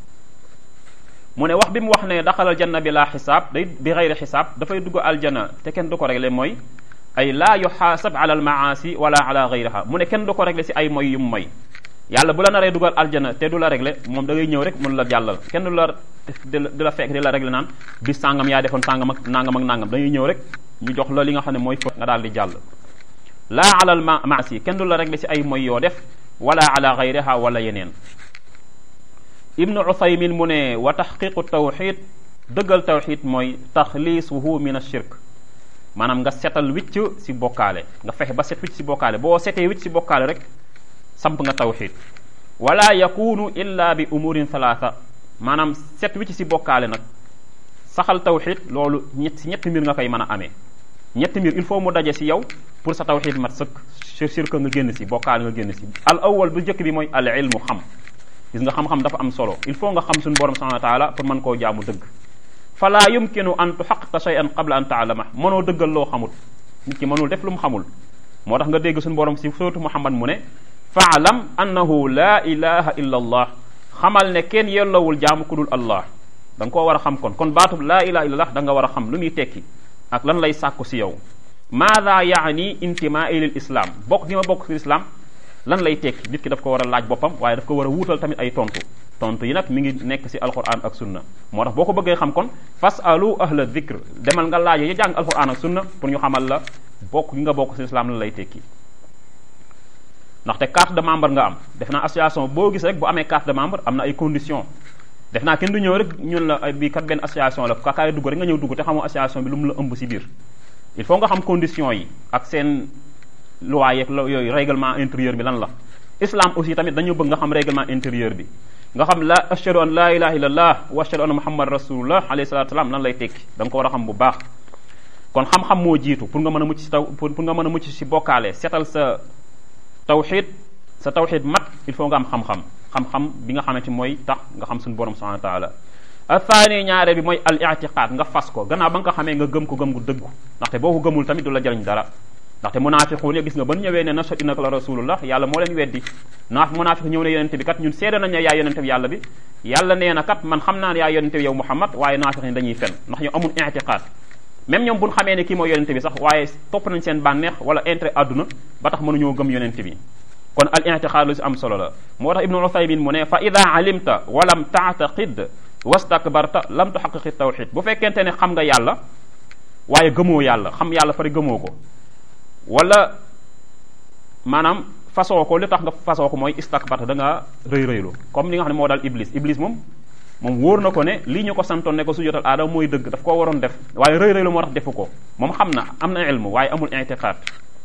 mu ne wax bi mu wax ne daxalal janna bi laa xisaab day bi xayri xisaab dafay dugg aljana te kenn du ko réglé mooy ay laa yuxaasab ala al maasi wala ala gayriha mu ne kenn du ko réglé si ay moy yu mu moy yàlla bu la naree dugal aljana te du la réglé moom da ngay ñëw rek mun la jàllal kenn du la di la fekk di la réglé naan bis sàngam yaa defoon sàngam ak nangam ak nangam dañuy ñëw rek ñu jox la li nga xam ne mooy fo nga daal di jàll laa alal ma maasi kenn du la réglé si ay moy yoo def wala ala gayriha wala yeneen ibnu uthaymin mu ne wa taxqiqu tawxid dëggal tawxid mooy taxliisuhu min ashirk maanaam nga setal wicc si bokkaale nga fexe ba set wicc si bokkaale boo setee wicc si bokkaale rek samp nga tawxid wala yakunu illa bi umurin thalatha maanaam set wicc si bokkaale nag saxal tawxid loolu ñett si ñetti mbir nga koy mën a amee ñetti mbir il faut mu daje si yow pour sa tawxid mat sëkk shirk nga génn si bokkaale nga génn si al awal bu njëkk bi mooy al ilmu xam gis nga xam-xam dafa am solo il faut nga xam suñu borom subhanahu wa taala pour mën koo jaamu dëgg fala yumkinu an tuxaqiqa shay'an qabla an taalama mënoo dëggal loo xamul nit ki mënul def lu mu xamul moo tax nga dégg suñu borom si suratu muhammad mu ne faalam annahu la ilaha illa allah xamal ne kenn yellowul jaamu ku dul allah da nga koo war a xam kon kon baatub laa ilaha illallah da nga war a xam lu muy tekki ak lan lay sàkku si yow maada yaani intimaai lil islam bokk gi ma bokk si islam lan lay tekki nit ki daf ko war a laaj boppam waaye daf ko war a wuutal tamit ay tontu tontu yi nag mi ngi nekk si alquran ak sunna moo tax boo ko bëggee xam kon fas alu ahla dhikr demal nga laaj ya jàng alquran ak sunna pour ñu xamal la bokk gi nga bokk si islam lan lay tekki ndaxte carte de membre nga am def naa association boo gis rek bu amee carte de membre am na ay conditions def naa kenn du ñëw rek ñun la bii kat benn association la kakaay dugg rek nga ñëw dugg te xamoo association bi lu mu la ëmb si biir il faut nga xam conditions yi ak seen loi yeeg yooyu règlement intérieur bi lan la islam aussi tamit dañu bëgg nga xam règlement intérieur bi nga xam la ashhadu an la ilaha illallah wa ashhadu anna muhammad rasulullah alayhi salatu wasalam lan lay tekki da nga ko war a xam bu baax kon xam-xam moo jiitu pour nga mën a mucc si taw pour nga mën a mucc si bokkaale setal sa tawxid sa tawxid mat il faut nga am xam-xam xam-xam bi nga xamante mooy tax nga xam suñu borom subhanahu wa taala athaani ñaare bi mooy al i'tiqad nga fas ko gannaaw ba nga ko xamee nga gëm ko gëm gu dëggu ndaxte boo ko gëmul tamit du la jariñ dara ndaxte munafiquun gis nga ban ñëwee ne nashhadu innaka la rasulullah yàlla moo leen weddi naa munafiq ñëw ne yonente bi kat ñun seede nañ ne yaa yonente bi yàlla bi yàlla nee na kat man xam naa ne yaa yonente bi yow muhammad waaye naafiq ni dañuy fen ndax ñu amul i'tiqad même ñoom buñ xamee ne kii mooy yonente bi sax waaye topp nañ seen bànneex wala intérêt àdduna ba tax mënuñoo gëm yonente bi kon al i'tiqad lu si am solo la moo tax ibnu uthaymin mu ne fa ida alimta walam taataqid wastakbarta lam tuhaqiqi tawxid bu fekkente ne xam nga yàlla waaye gëmoo yàlla xam yàlla fari gëmoo ko wala maanaam fasoo ko li tax nga fasoo ko mooy istakbarta da nga rëy rëylu comme li nga xam ne moo daal iblis iblis moom moom wóor na ko ne lii ñu ko santoon ne ko su jotal aadama mooy dëgg daf koo waroon def waaye rëy rëylu moo tax defu ko moom xam na am na ilmu waaye amul i'tiqad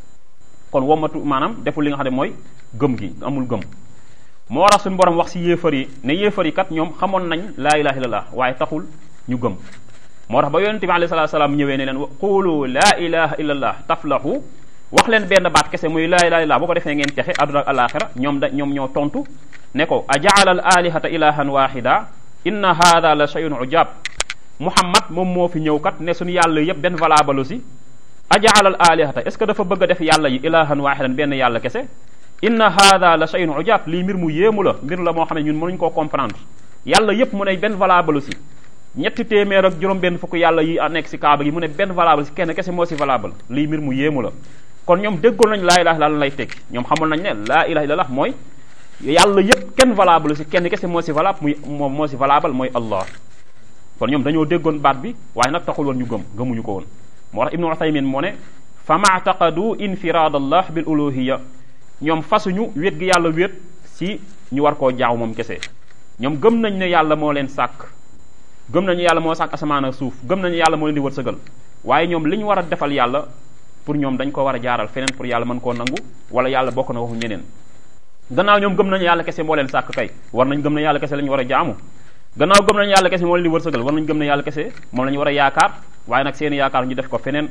kon womatu maanaam deful li nga xam ne mooy gëm gi amul gëm moo tax suñu borom wax si yéefar yi ne yéefar yi kat ñoom xamoon nañ laa ilaha illallah waaye taxul ñu gëm moo tax ba yonente bi alayhi salatu salaam ñëwee ne leen qulu laa ilaha illallah taflahu wax leen benn baat kese muy laa ilaha illallah boo ko defee ngeen texe àdduna ak alaxira ñoom da ñoom ñoo tontu ne ko a jaala al alihata ilahan wahida inna hada la shay'un ujab muhammad moom moo fi ñëw kat ne suñu yàlla yépp benn valable si a jaala al alihata est ce que dafa bëgg a def yàlla yi ilahan wahidan benn yàlla kese inna hada la shay'un ujab lii mbir mu yéemu la mbir la moo xam ne ñun mënuñ koo comprendre yàlla yépp mu ne benn valable si ñetti téeméer ak juróom benn fukk yàlla yi nekk si kaaba gi mu ne benn valable si kenn kese moo si valable lii mbir mu yéemu la kon ñoom déggoon nañ laa ilaha illallah lay tekki ñoom xamoon nañ ne laa ilaha illallah mooy yàlla yépp kenn valable si kenn kese moo si valable muy moom moo si valable mooy allah kon ñoom dañoo déggoon baat bi waaye nag taxul woon ñu gëm gëmuñu ko woon moo tax ibnu uthaymin moo ne fa maataqadu infiraad allah bil uluhiya ñoom fasuñu wét gi yàlla wét si ñu war koo jaaw moom kese ñoom gëm nañ ne yàlla moo leen sàkk gëm nañu yàlla moo sàkk asamaan ak suuf gëm nañu yàlla moo leen di wërsëgal waaye ñoom li ñu war a defal yàlla pour ñoom dañ ko war a jaaral feneen pour yàlla mën koo nangu wala yàlla bokk na waxu ñeneen gannaaw ñoom gëm nañu yàlla kese moo leen sàkk kay war nañ gëm ne yàlla kese la ñu war a jaamu gannaaw gëm nañu yàlla kese moo leen di wërsëgal war nañ gëm ne yàlla kese moom la ñu war a yaakaar waaye nag seeni yaakaar ñu def ko feneen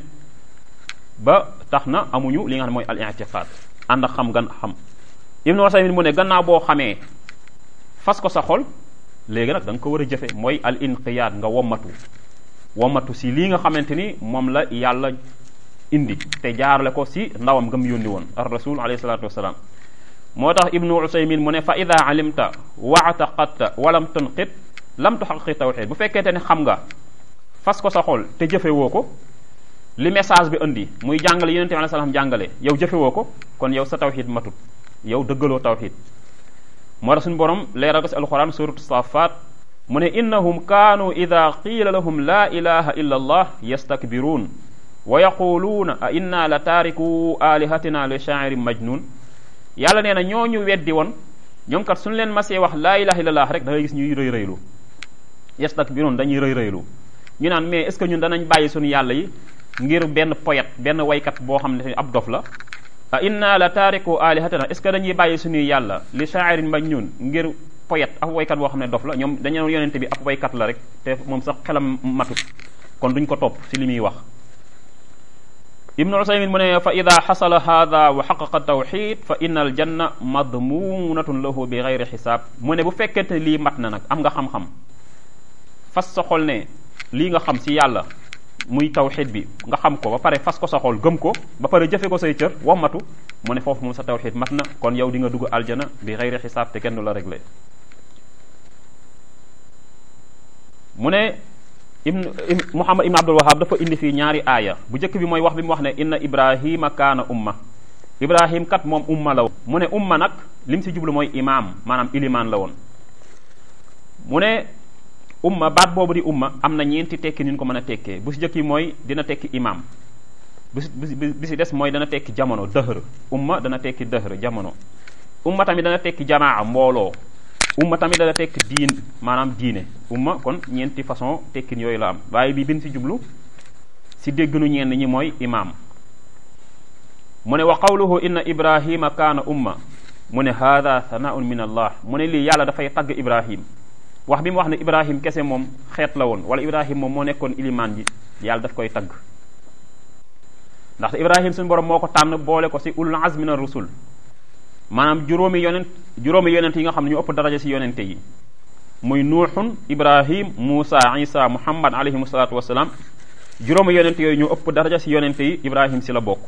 ba tax na amuñu li nga xam ne mooy al i'tiqad ànd ak xam gan xam ibnu wasaymin mu ne gannaaw boo xamee fas ko sa xol léegi nag da nga ko war a jëfe mooy al inqiyaad nga wommatu wommatu si lii nga xamante ni moom la yàlla indi te jaarale ko si ndawam nga mu yónni woon ar rasul alayhi salatu wasalaam moo tax ibnu usaymin mu ne fa ida alimta waataqadta walam tunqit lam tuxaqi tawxid bu fekkente ne xam nga fas ko sa xol te jëfewoo ko li message bi indi muy jàngale yonente bi alayhi salaam jàngale yow jëfewoo ko kon yow sa tawxid matut yow dëggaloo tawxid moo tax suñu borom leeral ko si alquran suratu safat mu ne innahum kaanu ida qiila lahum la ilaha illa allah yastakbiruun wa yaquluuna a inna la taariku alihatina li shaa'irin majnun yàlla nee na ñooñu weddi woon ñoom kat suñu leen masee wax laa ilaha illallah rek da ngay gis ñuy rëy rëylu yastakbiruun dañuy rëy rëylu ñu naan mais est ce que ñun danañ bàyyi suñu yàlla yi ngir benn poète benn waykat boo xam ne ab dof la a inna la taariku alihatina est ce que dañuy bàyyi suñuy yàlla li shaa'irin majnun ngir poète ab waykat boo xam ne dof la ñoom dañu yonente bi ab waykat la rek te moom sax xelam matut kon duñ ko topp si li muy wax ibnu usaymin mu ne fa ida xasala hada wa xaqaqa tawxid fa inna al janna madmunatun lahu bi gayri xisaab mu ne bu fekkente ne lii mat na nag am nga xam-xam fas sa xol ne lii nga xam si yàlla muy tawxid bi nga xam ko ba pare fas ko sa xol gëm ko ba pare jëfe ko say cër wammatu mu ne foofu moom sa tawxid mat na kon yow di nga dugg aljana bi gayri xisaab te kenn du la réglé mu ne ibn muhammad ibn abdul wahab dafa indi fii ñaari aaya bu njëkk bi mooy wax bi mu wax ne inna ibrahima kaana umma ibrahim kat moom umma la woon mu ne umma nag lim si jublu mooy imaam maanaam ilimaan la woon mu ne umma baat boobu di umma am na ñeenti tekki ni ñu ko mën a tekkee bu si njëkk yi mooy dina tekki imaam bi si bi si des mooy dana tekki jamono dëhër umma dana tekki dëhër jamono umma tamit dana tekki jamaa mbooloo umma tamit dana tekki diin maanaam diine umma kon ñeenti façon tekkin yooyu la am waaye bi bin si jublu si déggnu ñenn ñi mooy imaam mu ne wa qawluhu inna ibrahima kaana umma mu ne hada thanaun min allah mu ne lii yàlla dafay tagg ibrahim wax bi mu wax ne ibrahim kese moom xeet la woon wala ibrahim moom moo nekkoon ilimaan ji yàlla daf koy tagg ndaxte ibrahim suñu borom moo ko tànn boole ko si ulul azmi na rusul maanaam juróomi yonent juróomi yonent yi nga xam ne ñu ëpp daraja si yonente yi muy nuuxun ibrahim muusa isa muhammad alayhim salaatu wasalaam juróomi yonent yooyu ñu ëpp daraja si yonente yi ibrahim si la bokk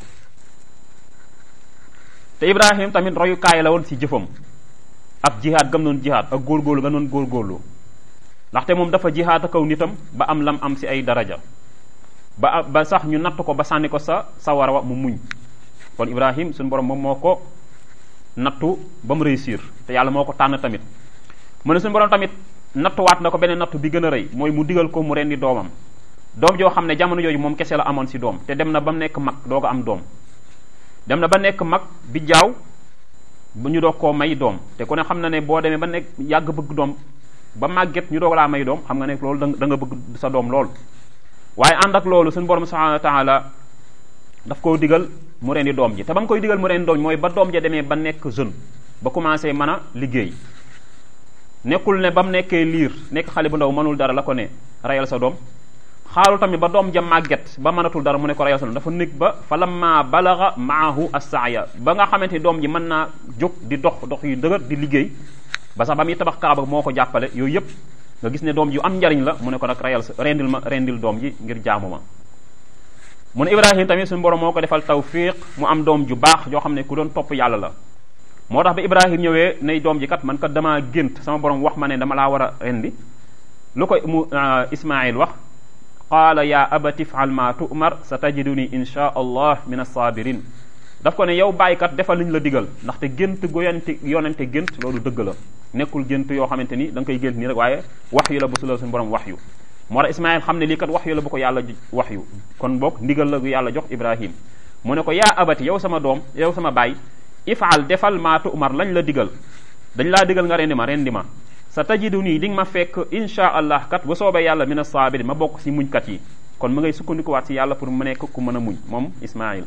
te ibrahim tamit royukaay la woon si jëfam ak jihaad gam noon jihaad ak góorgóorlu nga noon góorgóorlu ndaxte moom dafa jihaad akaw nitam ba am lam am si ay daraja ba ba sax ñu natt ko ba sànni ko sa sa war wa mu muñ kon ibrahim suñu borom moom moo ko nattu ba mu réussir te yàlla moo ko tànn tamit mu ne suñu borom tamit nattuwaat na ko beneen nattu bi gën a rëy mooy mu digal ko mu rendi doomam doom joo xam ne jamono jooju moom kese la amoon si doom te dem na ba mu nekk mag doo ko am doom dem na ba nekk mag bi jaaw bu ñu doog koo may doom te ku ne xam na ne boo demee ba nekk yàgg bëgg doom ba màgget ñu doog laa may doom xam nga ne loolu da nga bëgg sa doom lool waaye ànd ak loolu suñu borom subhanahu wa taala daf koo digal mu rendi doom ji te ba mu koy digal mu rendi doom ji mooy ba doom ja demee ba nekk jeune ba commencé mën a liggéey nekkul ne ba mu nekkee liir nekk xale bu ndaw mënul dara la ko ne reyal sa doom xaarul tamit ba doom ja màgget ba mënatul dara mu ne ko reyal sa doom dafa nekk ba fa lamma balaga maahu assaaya ba nga xamante ni doom ji mën naa jóg di dox dox yu dëgër di liggéey ba sax ba muy tabax kaaba moo ko jàppale yooyu yëpp nga gis ne doom ji am njariñ la mu ne ko nag reyal sa rendil ma rendil doom ji ngir jaamu ma mu ne ibrahim tamit suñu borom moo ko defal tawfiq mu am doom ju baax joo xam ne ku doon topp yàlla la moo tax ba ibrahim ñëwee nay doom ji kat man kat damaa gént sama borom wax ma ne dama laa war a rendi lu ko mu ismail wax qaala ya abati ifal ma tu'mar sa tajiduni insha allah min as-sabirin daf ko ne yow bàyyikat defal li ñu la digal ndaxte gént gu yonente yonente gént loolu dëgg la nekkul gént yoo xamante ni da nga koy gént nii rek waaye wax yu la bu su la suñu borom wax yu moo tax ismail xam ne lii kat wax yu la bu ko yàlla wax yu kon boog ndigal la gu yàlla jox ibrahim mu ne ko yaa abati yow sama doom yow sama baay ifaal defal maa tu'mar lañ la digal dañ laa digal nga rendi ma rendi ma sa tajidu nii di nga ma fekk insha allah kat bu soobee yàlla mina saabiri ma bokk si muñkat yi kon mu ngay sukkandikuwaat si yàlla pour mu nekk ku mën a muñ moom ismail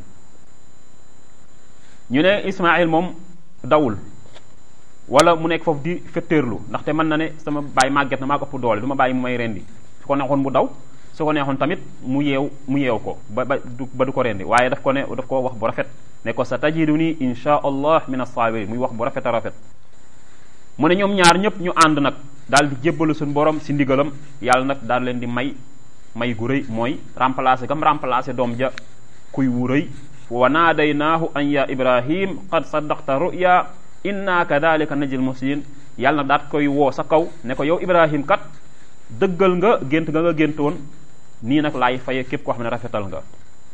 ñu ne ismail moom dawul wala mu nekk foofu di fetteerlu ndaxte mën na ne sama baay màgget na maa ko ëpp doole du ma bàyyi mu may rendi su ko neexoon mu daw su ko neexoon tamit mu yeew mu yeew ko ba ba du ba du ko rendi waaye daf ko ne daf ko wax bu rafet ne ko sa tajidu ni insha allah min as-sabirin muy wax bu rafet a rafet mu ne ñoom ñaar ñëpp ñu ànd nag daal di jébbalu suñu borom si ndigalam yàlla nag daal leen di may may gu rëy mooy remplacer gam remplacer doom ja kuy wu rëy wa naadaynaahu an ya ibrahim qad saddaqta ruya inna kadalika najil muslimin yàlla na daat koy woo sa kaw ne ko yow ibrahim kat dëggal nga gént nga nga géntoon nii nag laay faye képp koo xam ne rafetal nga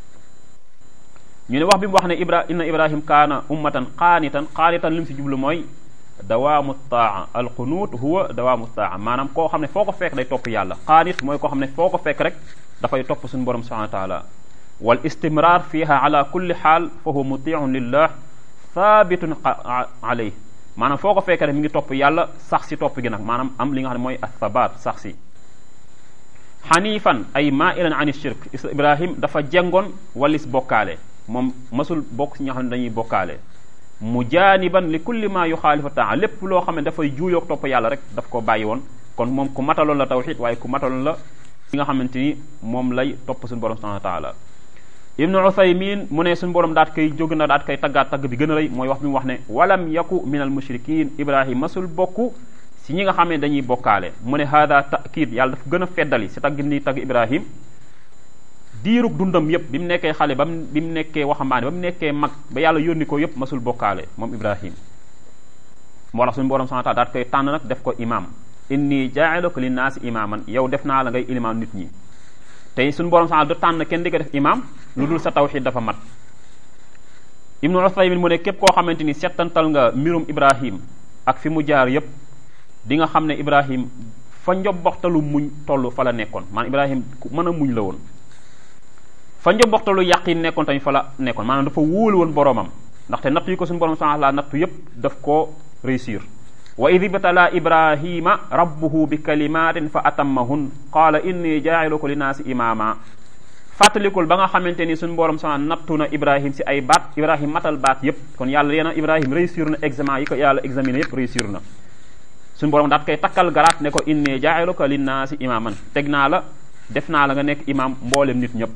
ñu ne wax bi mu wax ne ibra inna ibrahim kaana ummatan qaanitan qaanitan li mu si jublu mooy dawaamu taa alqunuut huwa dawaamu taa maanaam koo xam ne foo ko fekk day topp yàlla qaanit mooy koo xam ne foo ko fekk rek dafay topp suñu borom subhanahu wa taala wal istimrar fiha ala kulli xaal fa huwa mutiun lillah thabitun alayh maanaam foo ko fekkee rek mi ngi topp yàlla sax si topp gi nag maanaam am li nga xam ne mooy athabat sax si xanifan ay mailan an shirk ibrahim dafa jengoon walis bokkaale moom masul bokk si ñoo xam ne dañuy bokkaale mujaaniban li kulli ma yuxaalifa taa lépp loo xam ne dafay juuyoog topp yàlla rek daf ko bàyyi woon kon moom ku mataloon la tawxid waaye ku mataloon la li nga xamante ni moom lay topp suñu borom subhanahu wa taala ibnu uthaymin mu ne suñu borom daat koy jóg na daat koy taggaat tagg bi gën a rëy mooy wax bi mu wax ne walam yaku min al mushrikin ibrahim masul bokk si ñi nga xam ne dañuy bokkaale mu ne hada taakid yàlla dafa gën a feddali si tagg ni tagg ibrahim diirug dundam yépp bi mu nekkee xale ba mu bi mu nekkee waxambaane ba mu nekkee mag ba yàlla yónni ko yépp masul bokkaale moom ibrahim moo tax suñu borom subhanahu wa ta'ala daat koy tànn nag def ko imam inni jaa'iluka linnaasi imaaman yow def naa la ngay ilimaan nit ñi tey suñu borom sax du tànn kenn di ko def imaam lu dul sa tawxid dafa mat ibnu Usaymin mu ne képp koo xamante ni settantal nga mbirum Ibrahim ak fi mu jaar yépp di nga xam ne Ibrahim fa njobboxtalu muñ toll fa la nekkoon maanaam Ibrahim ku mën a muñ la woon fa njobboxtalu yàqin nekkoon tamit fa la nekkoon maanaam dafa wóolu woon boromam ndaxte natt yi ko suñu borom subhanahu wa ta'ala nattu yépp daf koo réussir wa id ibtala ibrahima rabbuhu bi kalimatin fa atammahun qaala inni jaa'iluka linnaasi imaama fàttalikul ba nga xamante ni suñu borom sama nattu na ibrahim si ay baat ibrahim matal baat yépp kon yàlla leena ibrahim réussir na examen yi ko yàlla examiné yépp réussir na suñu borom daat koy takkal garaat ne ko inni jaa'iluka linnaasi imaaman teg naa la def naa la nga nekk imaam mboolem nit ñëpp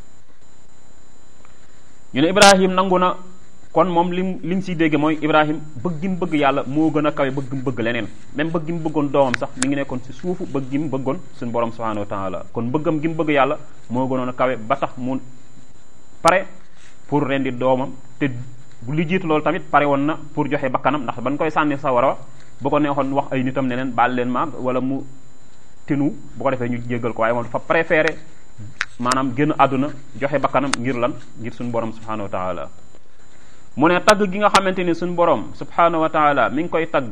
ñu ne ibrahim nangu na kon moom lim li mu siy dégge mooy ibrahim bëgg gi mu bëgg yàlla moo gën a kawe bëgg mu bëgg leneen même bëgg gi mu bëggoon doomam sax mi ngi nekkoon si suufu bëgg gi mu bëggoon suñu borom subhanahu wa taala kon bëggam gi mu bëgg yàlla moo gënoon a kawe ba tax mu pare pour rendi doomam te bu li jiitu loolu tamit pare woon na pour joxe bakkanam ndax ban koy sànni sa war a bu ko neexoon wax ay nitam ne leen baal leen ma wala mu tinu bu ko defee ñu jéggal ko waaye moom dafa préféré maanaam génn àdduna joxe bakkanam ngir lan ngir suñu borom subhanahu wa taala mu ne tagg gi nga xamante ni suñu borom subhanahu wa taala mi ngi koy tagg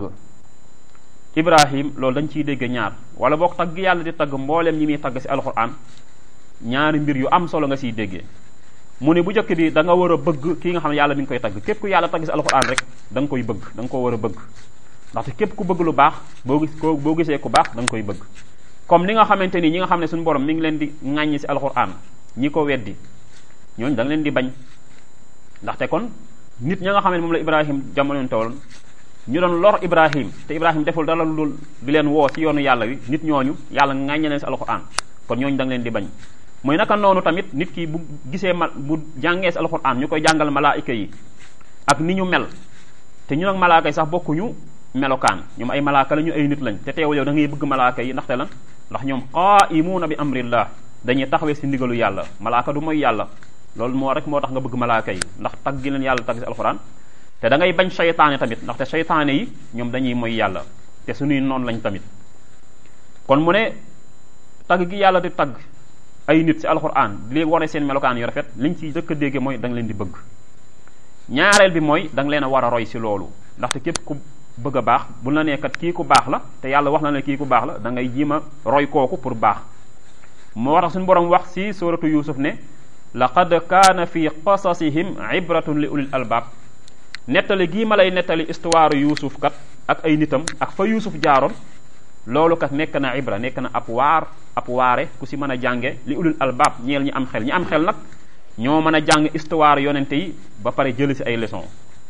ibrahim loolu dañ ciy dégg ñaar wala boog tagg yàlla di tagg mbooleem ñi muy tagg si alquran ñaari mbir yu am solo nga siy déggee mu ne bu njëkk bi da nga war a bëgg kii nga xam ne yàlla mi ngi koy tagg képp ku yàlla tagg si alquran rek da nga koy bëgg da nga ko war a bëgg ndaxte képp ku bëgg lu baax boo gis ko boo gisee ku baax da nga koy bëgg comme ni nga xamante ni ñi nga xam ne suñu borom mi ngi leen di ŋàññi si alquran ñi ko weddi ñooñu da nga leen di bañ ndaxte kon nit ña nga xam ne moom la ibrahim jamono tawal ñu doon lor ibrahim te ibrahim deful dara lu dul di leen woo ci yoonu yàlla wi nit ñooñu yàlla ŋàññe leen si alquran kon ñooñu da nga leen di bañ mooy naka noonu tamit nit ki bu gisee ma bu jàngee si alquran ñu koy jàngal malaayika yi ak ni ñu mel te ñu nag malaaka yi sax bokkuñu melokaan ñoom ay malaaka la ñu ay nit lañ te teewul yow da ngay bëgg malaaka yi ndaxte lan ndax ñoom qaa'imuuna bi amrillah dañuy taxawee si ndigalu yàlla malaaka du mooy yàlla loolu moo rek moo tax nga bëgg malaaka yi ndax tag gi leen yàlla tag si alxuraan te da ngay bañ seytaane tamit ndaxte seytaane yi ñoom dañuy mooy yàlla te suñuy noonu lañ tamit kon mu ne tagg gi yàlla di tagg ay nit si alxuraan di leen wane seen melokaan yu rafet liñ ci dëkk a dégge mooy da nga leen di bëgg ñaareel bi mooy da nga leen a war a roy si loolu ndaxte képp ku bëgg a baax bu la nekkat kii ku baax la te yàlla wax na ne kii ku baax la da ngay jiima roy kooku pour baax moo tax suñu borom wax si suratu yusuf ne laqad kaana fi qasasihim ibratun li ulil albaab nettali gii ma lay nettali histoire yuusuf kat ak ay nitam ak fa yuusuf jaaroon loolu kat nekk na ibra nekk na ab waar ab waare ku si mën a jànge li ulil albaab ñeel ñi am xel ñi am xel nag ñoo mën a jàng histoire yonente yi ba pare jëli si ay leçon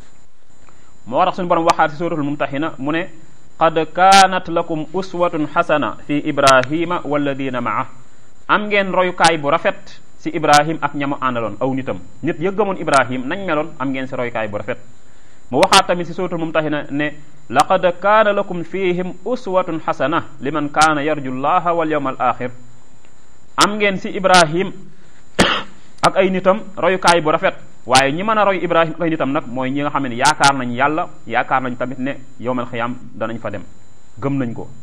moo tax suñu borom waxaat si suratul mumtahina mu ne qad kaanat lakum uswatun xasana fi ibrahima walladina maa am ngeen royukaay bu rafet si ibrahim ak ñamu àndaloon aw nitam nit ya gëmoon ibrahim nañ meloon am ngeen si royukaay bu rafet mu waxaat tamit si suratul mumtahina ne laqad kaana lakum fihim uswatun xasana liman kaana yarju llaha wal yawma al axir am ngeen si ibrahim ak ay nitam royukaay bu rafet waaye ñi mën a roy ibrahim ak ay nitam nag mooy ñi nga xam ne yaakaar nañ yàlla yaakaar nañ tamit ne yowmal xiyaam danañ fa dem gëm nañ ko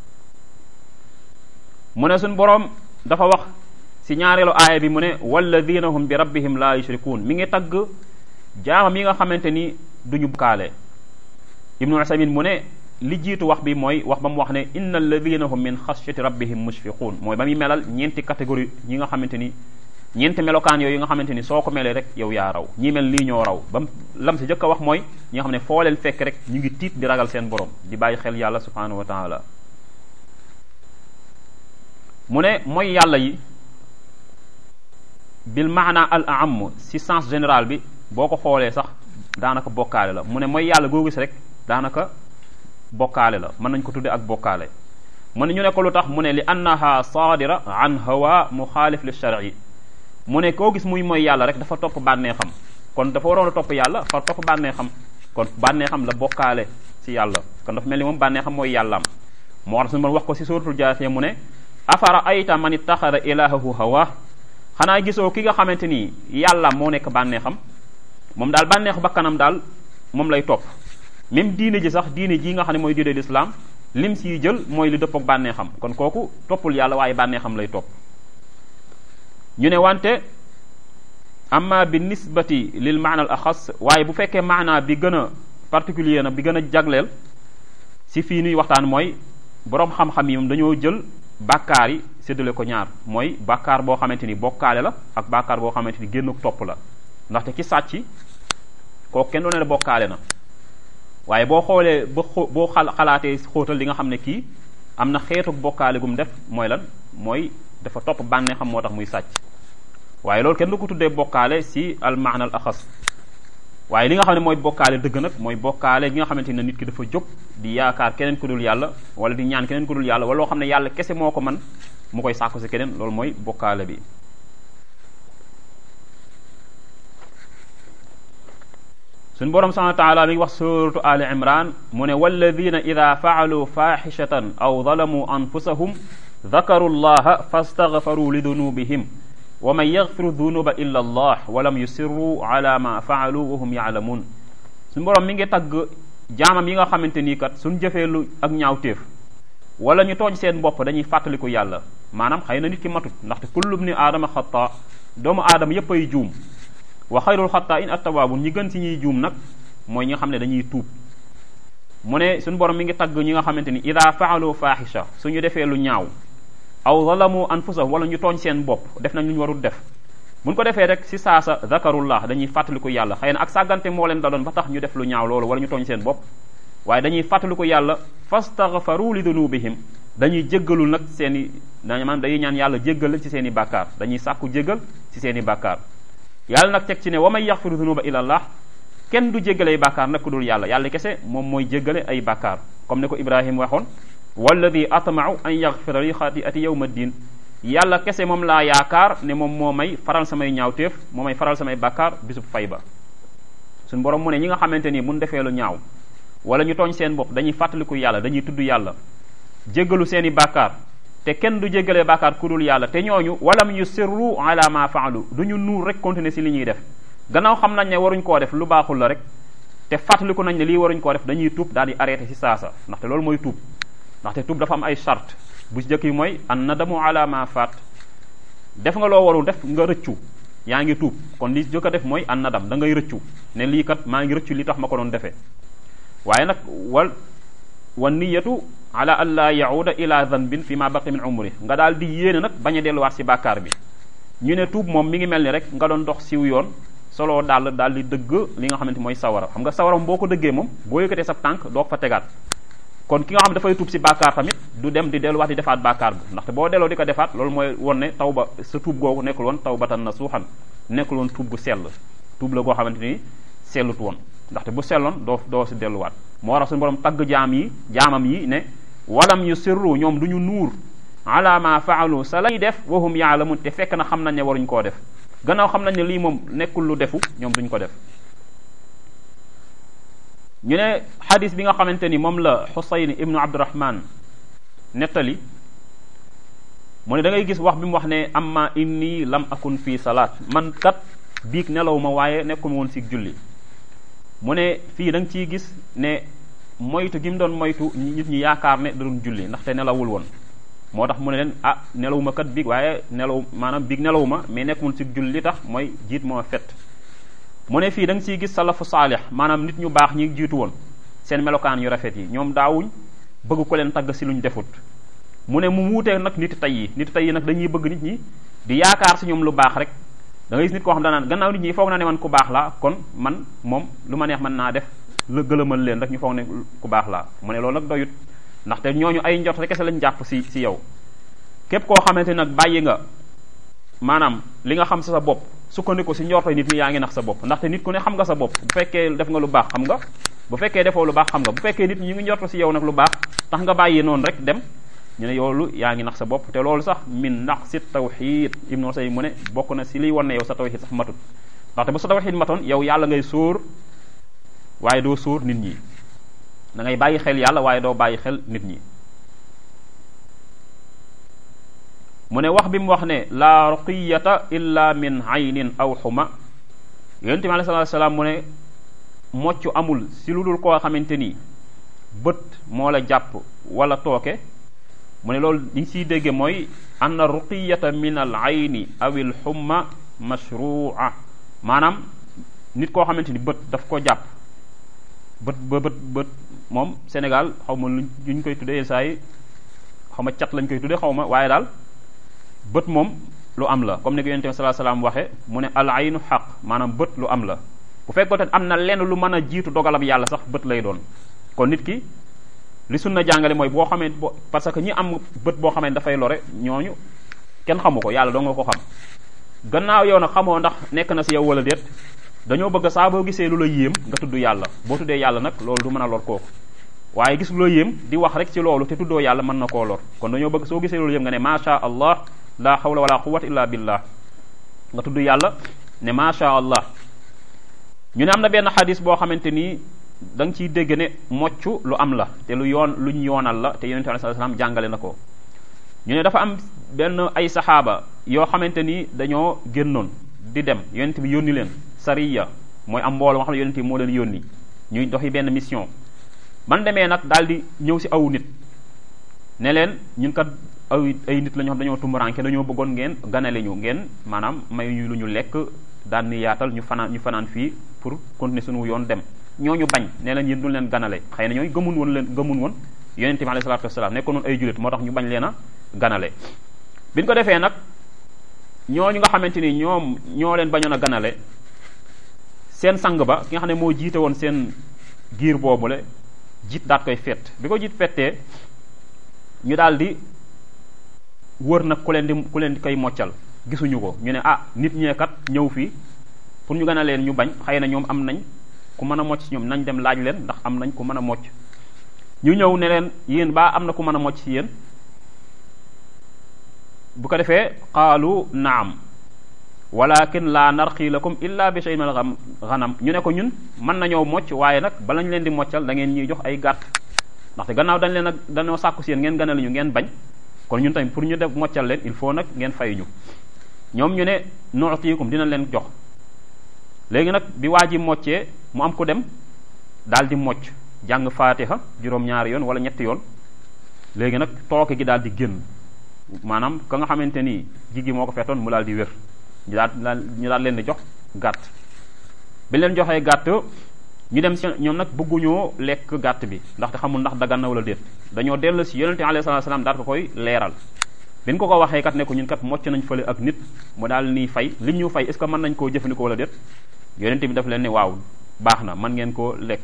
mu ne suñ boroom dafa wax si ñaareelu aaya bi mu ne walladina hum bi rabbihim la yushrikuun mi ngi tagg jaamam yi nga xamante ni duñu bokkaale ibnu usamin mu ne li jiitu wax bi mooy wax ba mu wax ne inna alladina hum min xashyati rabbihim mushfiquun mooy ba muy melal ñeenti catégorie ñi nga xamante ni ñeenti melokaan yooyu nga xamante ni soo ko melee rek yow yaa raw ñi mel nii ñoo raw ba lam si jëkk a wax mooy ñi nga xam ne foo leen fekk rek ñu ngi tiit di ragal seen borom di bàyyi xel yàlla subhanahu wa taala mu ne mooy yàlla yi bil maana al am si sens général bi boo ko xoolee sax daanaka bokkaale la mu ne mooy yàlla goo gis rek daanaka bokkaale la mën nañ ko tudde ak bokkaale mu ne ñu ne ko lu tax mu ne li annaha saadira an hawa muxaalif li shar'i mu ne koo gis muy mooy yàlla rek dafa topp bànneexam kon dafa waroon a topp yàlla fa topp bànneexam kon bànneexam la bokkaale si yàlla kon dafa mel ni moom bànneexam mooy yàllaam moo tax suñu mën wax ko si suratul jaasiya mu ne afara ayta man ittaxada ilahahu hawa xanaa gisoo ki nga xamante ni yàlla moo nekk bànneexam moom daal bànneexu bakkanam daal moom lay topp même diine ji sax diine ji nga xam ne mooy diine l'islam lim siy jël mooy li dëppook bànneexam kon kooku toppul yàlla waaye bànneexam lay topp ñu ne wante amma bi nisbati lil maana al axas waaye bu fekkee maana bi gën a particulier na bi gën a jagleel si fii nuy waxtaan mooy boroom xam-xam yi moom dañoo jël bàkkaar yi séddale ko ñaar mooy bàkkaar boo xamante ni bokkaale la ak bàkkaar boo xamante ni génn topp la ndaxte ki sàcc kooku kenn doone la bokkaale na waaye boo xoolee ba xoo boo xal xalaatee xóotal li nga xam ne kii am na xeetu bokkaale gum def mooy lan mooy dafa topp bànnee xam moo tax muy sàcc waaye loolu kenn du ko tuddee bokkaale si al maana al axas waaye li nga xam ne mooy bokkaale dëgg nag mooy bokkaale gi nga xamante ne nit ki dafa jóg di yaakaar keneen ku dul yàlla wala di ñaan keneen ku dul yàlla wala loo xam ne yàlla kese moo ko man mu koy sàkku si keneen loolu mooy bokkaale bi suñ borom subhanahu wa taala mi ngi wax suratu ali imran mu ne walladina ida faalu faaxishatan aw zalamu anfusahum dakaru llaha fastaghfaru li dunubihim wa man yaghfiru dunuba illa allah wa lam yusirru ala ma faalu wa hum yaalamun suñ borom mi ngi tagg jaamam yi nga xamante nii kat suñ jëfee lu ak ñaawteef wala ñu tooñ seen bopp dañuy fàttaliku yàlla maanaam xëy na nit ki matut ndaxte kullu bni aadama xata doomu aadama yépp ay juum wa xayrul xataa in attawaabun ñi gën si ñuy juum nag mooy ñi nga xam ne dañuy tuub mu ne suñu borom mi ngi tagg ñi nga xamante ni ida faalu faaxisha suñu defee lu ñaaw aw zalamu anfusahum wala ñu tooñ seen bopp def nañ lu ñu warul def buñ ko defee rek si saasa zakarullah dañuy fàttaliku yàlla xëy na ak sàggante moo leen daloon ba tax ñu def lu ñaaw loolu wala ñu tooñ seen bopp waaye dañuy fàttaliku yàlla fastaghfaru li dunubihim dañuy jéggalul nag seen i maanaam dañuy ñaan yàlla jéggal leen ci seen i bàkkaar dañuy sàkku jéggal ci seen i bàkkaar yàlla nag teg ci ne wa may yaxfiru dunuba illa allah kenn du jéggale ay bàkkaar nag ku dul yàlla yàlla kese moom mooy jéggale ay bàkkaar comme ne ko ibrahima waxoon walladi atmau an yaxfira li xatiati yawma ddin yàlla kese moom laa yaakaar ne moom moo may faral samay ñaawteef moo may faral samay bàkkaar bisub fay ba suñ borom mu ne ñi nga xamante ni mun defee lu ñaaw wala ñu tooñ seen bopp dañuy fàttaliku yàlla dañuy tudd yàlla jéggalu seeni bàkkaar te kenn du jéggalee bàkkaar ku dul yàlla te ñooñu walam yusirru ala ma faalu du ñu nuur rek continuer si li ñuy def gannaaw xam nañ ne waruñ koo def lu baaxul la rek te fàttaliku nañ ne lii waruñ koo def dañuy tuub daal di arrêté si saasa ndaxte loolu mooy tuub ndaxte tuub dafa am ay charte bu si jëkk yi mooy an nadamu ala ma faat def nga loo warul def nga rëccu yaa ngi tuub kon li jëkk a def mooy an nadam da ngay rëccu ne lii kat maa ngi rëccu li tax ma ko doon defee waaye nag wal wa niyatu ala an laa yauda ila dhanbin fi ma baqi min umri nga daal di yéene nag bañ a delluwaat si bàkkaar bi ñu ne tuub moom mi ngi mel ni rek nga doon dox siw yoon solo daal daal di dëgg li nga xamante mooy sawara xam nga sawara boo ko dëggee moom boo yëkkatee sa tànk doo ko fa tegaat kon ki nga xam dafay tuub si bàkkaar tamit du dem di delluwaat di defaat bàkkaar bi ndaxte boo delloo di ko defaat loolu mooy won ne taw ba sa tuub googu nekkul woon taw batan na suuxan nekkul woon tuub gu sell tuub la goo xamante ni sellut woon ndaxte bu selloon doo doo si delluwaat moo waral suñu borom tagg jaam yi jaamam yi ne walam yu sirru ñoom du ñu nuur ala ma faalu sa lañuy def wahum yaalamun te fekk na xam nañ ne waruñ koo def gannaaw xam nañ ne lii moom nekkul lu defu ñoom duñ ko def ñu ne xadis bi nga xamante ni moom la xusayn ibnu abdurahman nettali mu ne da ngay gis wax bi mu wax ne amma inni lam akun fii salaat man kat biig nelaw ma waaye nekkul woon si julli mu ne fii da nga ciy gis ne moytu gi mu doon moytu nit ñi yaakaar ne da doon julli ndaxte nelawul woon moo tax mu ne leen ah nelaw ma kat biig waaye nelaw maanaam biig nelaw ma mais nekkul si julli li tax mooy jiit moo fet mu ne fii da nga ciy gis salafu saalix maanaam nit ñu baax ñi jiitu woon seen melokaan yu rafet yi ñoom daawuñ bëgg ko leen tagg si luñ defut mu ne mu wuutee nag nit tey yi nit tey yi nag dañuy bëgg nit ñi di yaakaar si ñoom lu baax rek da ngay gis nit koo xam danaan gannaaw nit ñi foog na ne man ku baax laa kon man moom lu ma neex mën naa def la gëlëmal leen rek ñu foog ne ku baax laa mu ne loolu nag doyut ndaxte ñooñu ay njort rek kese lañ jàpp si si yow képp koo xamante nag bàyyi nga maanaam li nga xam sa sa bopp sukkandiku si njortoy nit ñi yaa ngi nax sa bopp ndaxte nit ku ne xam nga sa bopp bu fekkee def nga lu baax xam nga bu fekkee defoo lu baax xam nga bu fekkee nit ñi ñu ngi njorto si yow nag lu baax tax nga bàyyi noonu rek dem ñu ne yoolu yaa ngi nax sa bopp te loolu sax min nax si tawxid ibnu say mu ne bokk na si liy wan ne yow sa tawxid sax matut ndaxte bu sa tawxid matoon yow yàlla ngay sóor waaye doo sóor nit ñi da ngay bàyyi xel yàlla waaye doo bàyyi xel nit ñi mu ne wax bi mu wax ne laa ruqiyata illa min aynin aw xuma yonente bi alei salatu salaam mu ne mocc amul si lu dul koo xamante ni bët moo la jàpp wala tooke mu ne loolu li ñu siy dégge mooy anna ruqiyata min al ayni aw il xumma mashrua maanaam nit koo xamante ni bët daf ko jàpp bët ba bët bët moom Sénégal xaw ma luñ ñu koy tuddee saa yi xaw ma cat lañ koy tuddee xaw ma waaye daal bët moom lu am la comme ni ko yonent bi sallallahu alayhi wasallam waxe mu ne al aynu xaq maanaam bët lu am la bu fekkoon te am na lenn lu mën a jiitu dogalam yàlla sax bët lay doon kon nit ki li sunna jàngale mooy boo xamee bo parce que ñi am bët boo xamee dafay lore ñooñu kenn xamu ko yàlla doo nga ko xam gannaaw yow nag xamoo ndax nekk na si yow wala déet dañoo bëgg saa boo gisee lu la yéem nga tudd yàlla boo tuddee yàlla nag loolu du mën a lor kooku waaye gis lu la yéem di wax rek ci loolu te tuddoo yàlla mën na koo lor kon dañoo bëgg soo gisee lu la yéem nga ne macha allah la hawla wala quwwata illa billah nga tudd yàlla ne macha allah ñu ne am na benn xadis boo xamante ni da nga ciy dégg ne mocc lu am la te lu yoon luñ yoonal la te yonente sallallahu alayhi wasallam jàngale na ko ñu ne dafa am benn ay saxaaba yoo xamante ni dañoo génnoon di dem yonent bi yónni leen sariya mooy am mbooloo moo xam ne yonent bi moo leen yónni ñuy doxi benn mission man demee nag daal di ñëw si aw nit ne leen ñun kat aw ay nit la ñoo xam dañoo tumuranke dañoo bëggoon ngeen ganale ñu ngeen maanaam may ñu lu ñu lekk daan ni yaatal ñu fanaan ñu fanaan fii pour continuer suñu yoon dem ñooñu bañ nee na yéen duñ leen ganale xëy na ñooy gëmun woon leen gëmun woon yonente bi alayhi salaatu wasalaam nekkoon noonu ay jullit moo tax ñu bañ leen a ganale bi ñu ko defee nag ñooñu nga xamante ni ñoom ñoo leen bañoon a ganale seen sang ba ki nga xam ne moo jiite woon seen giir boobule jiit daat koy fett bi ko jiit fettee ñu daal di wër nag ku leen di ku leen di koy moccal gisuñu ko ñu ne ah nit ñeekat ñëw fii pour ñu gën a leen ñu bañ xëy na ñoom am nañ ku mën a mocc ci ñoom nañ dem laaj leen ndax am nañ ku mën a mocc ñu ñëw ne leen yéen baa am na ku mën a mocc ci yéen bu ko defee qaalu naam walakin la narqi lakum illa bi shay'in min al-ghanam ñu ne ko ñun mën nañoo mocc waaye nag bala ñu leen di moccal da ngeen ñuy jox ay gàtt ndaxte gannaaw dañ leen a dañoo sàkku si yéen ngeen ganale ñu ngeen bañ kon ñun tamit pour ñu def moccal leen il faut nag ngeen fay ñu ñoom ñu ne nu'tiikum dinañ leen jox léegi nag bi waa ji moccee mu am ku dem daal di mocc jàng faatiha juróom-ñaari yoon wala ñetti yoon léegi nag tooke gi daal di génn maanaam ka nga xamante ni jigi moo ko fetoon mu daal di wér ñu daal ñu daal leen di jox gàtt bi leen joxee gàtt ñu dem si ñoom nag bëgguñoo lekk gàtt bi ndaxte xamul ndax dagan na wala déet dañoo dellu si yonente alayhi salaatu salaam daal ko koy leeral bi ñu ko ko waxee kat ne ko ñun kat mocc nañ fële ak nit mu daal nii fay lim ñu fay est ce que mën nañ koo jëfandikoo wala déet yonente bi daf leen ne waaw baax na mën ngeen koo lekk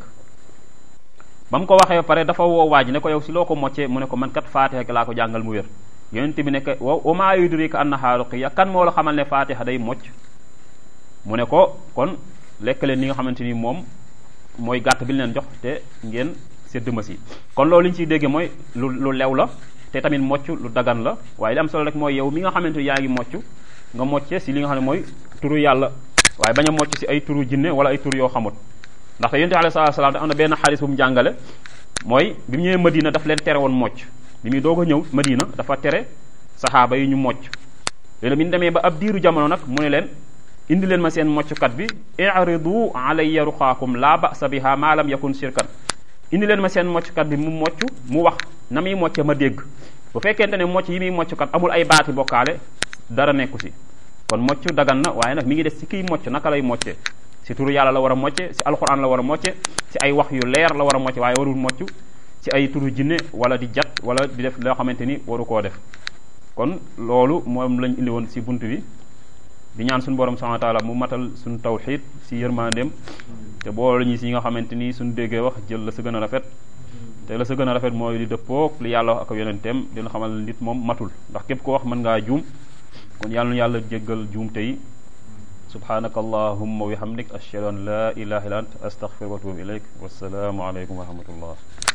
ba mu ko waxee ba pare dafa woo waaj ne ko yow si loo ko moccee mu ne ko man kat faatiha laa ko jàngal mu wér yonent bi nekk wa wa maa yudrika annaha ruqya kan moo la xamal ne faatiha day mocc mu ne ko kon lekk leen li nga xamante ni moom mooy gàtt bi leen jox te ngeen sédd ma si kon loolu li ñu ciy dégge mooy lu lu lew la te tamit mocc lu dagan la waaye li am solo rek mooy yow mi nga xamante ni yaa ngi mocc nga mocce si li nga xam ne mooy turu yàlla waaye bañ a mocc si ay turu jinne wala ay turu yoo xamut ndaxte yonent alayhi salaatu salaam am na benn xaalis bu mu jàngale mooy bi mu ñëwee Madina daf leen tere woon mocc bi muy doog a ñëw Madina dafa tere saxaaba yi ñu mocc léegi bi ñu demee ba ab diiru jamono nag mu ne leen indi leen ma seen mocckat bi i'ridu alayya ruqaakum la ba'sa biha ma lam yakun shirkan indi leen ma seen mocckat bi mu mocc mu wax na muy mocce ma dégg bu fekkente ne mocc yi muy mocckat amul ay baati bokkaale dara nekku si kon mocc dagan na waaye nag mi ngi des ci kiy mocc naka lay mocce si turu yàlla la war a mocce si alquran la war a mocce si ay wax yu leer la war a mocce waaye warul mocc ci ay turu jinne wala di jat wala di def loo xamante ni waru koo def kon loolu moom lañ indi woon si bunt bi di ñaan suñu borom subhanahu wa taala mu matal suñu tawxid si yërmandeem te boole ñu si nga xamante ni suñu déggee wax jël la sa gën a rafet te la sa gën a rafet mooy di dëppoog li yàlla wax ak yonenteem dina xamal nit moom matul ndax képp ko wax mën ngaa juum kon yàlla nu yàlla jéggal juum tey subhanaka allahumma wa bihamdik ashhadu an la ilaha illa ant astaghfiruka wa atubu ilayk wassalaamu aleykum wa rahmatullah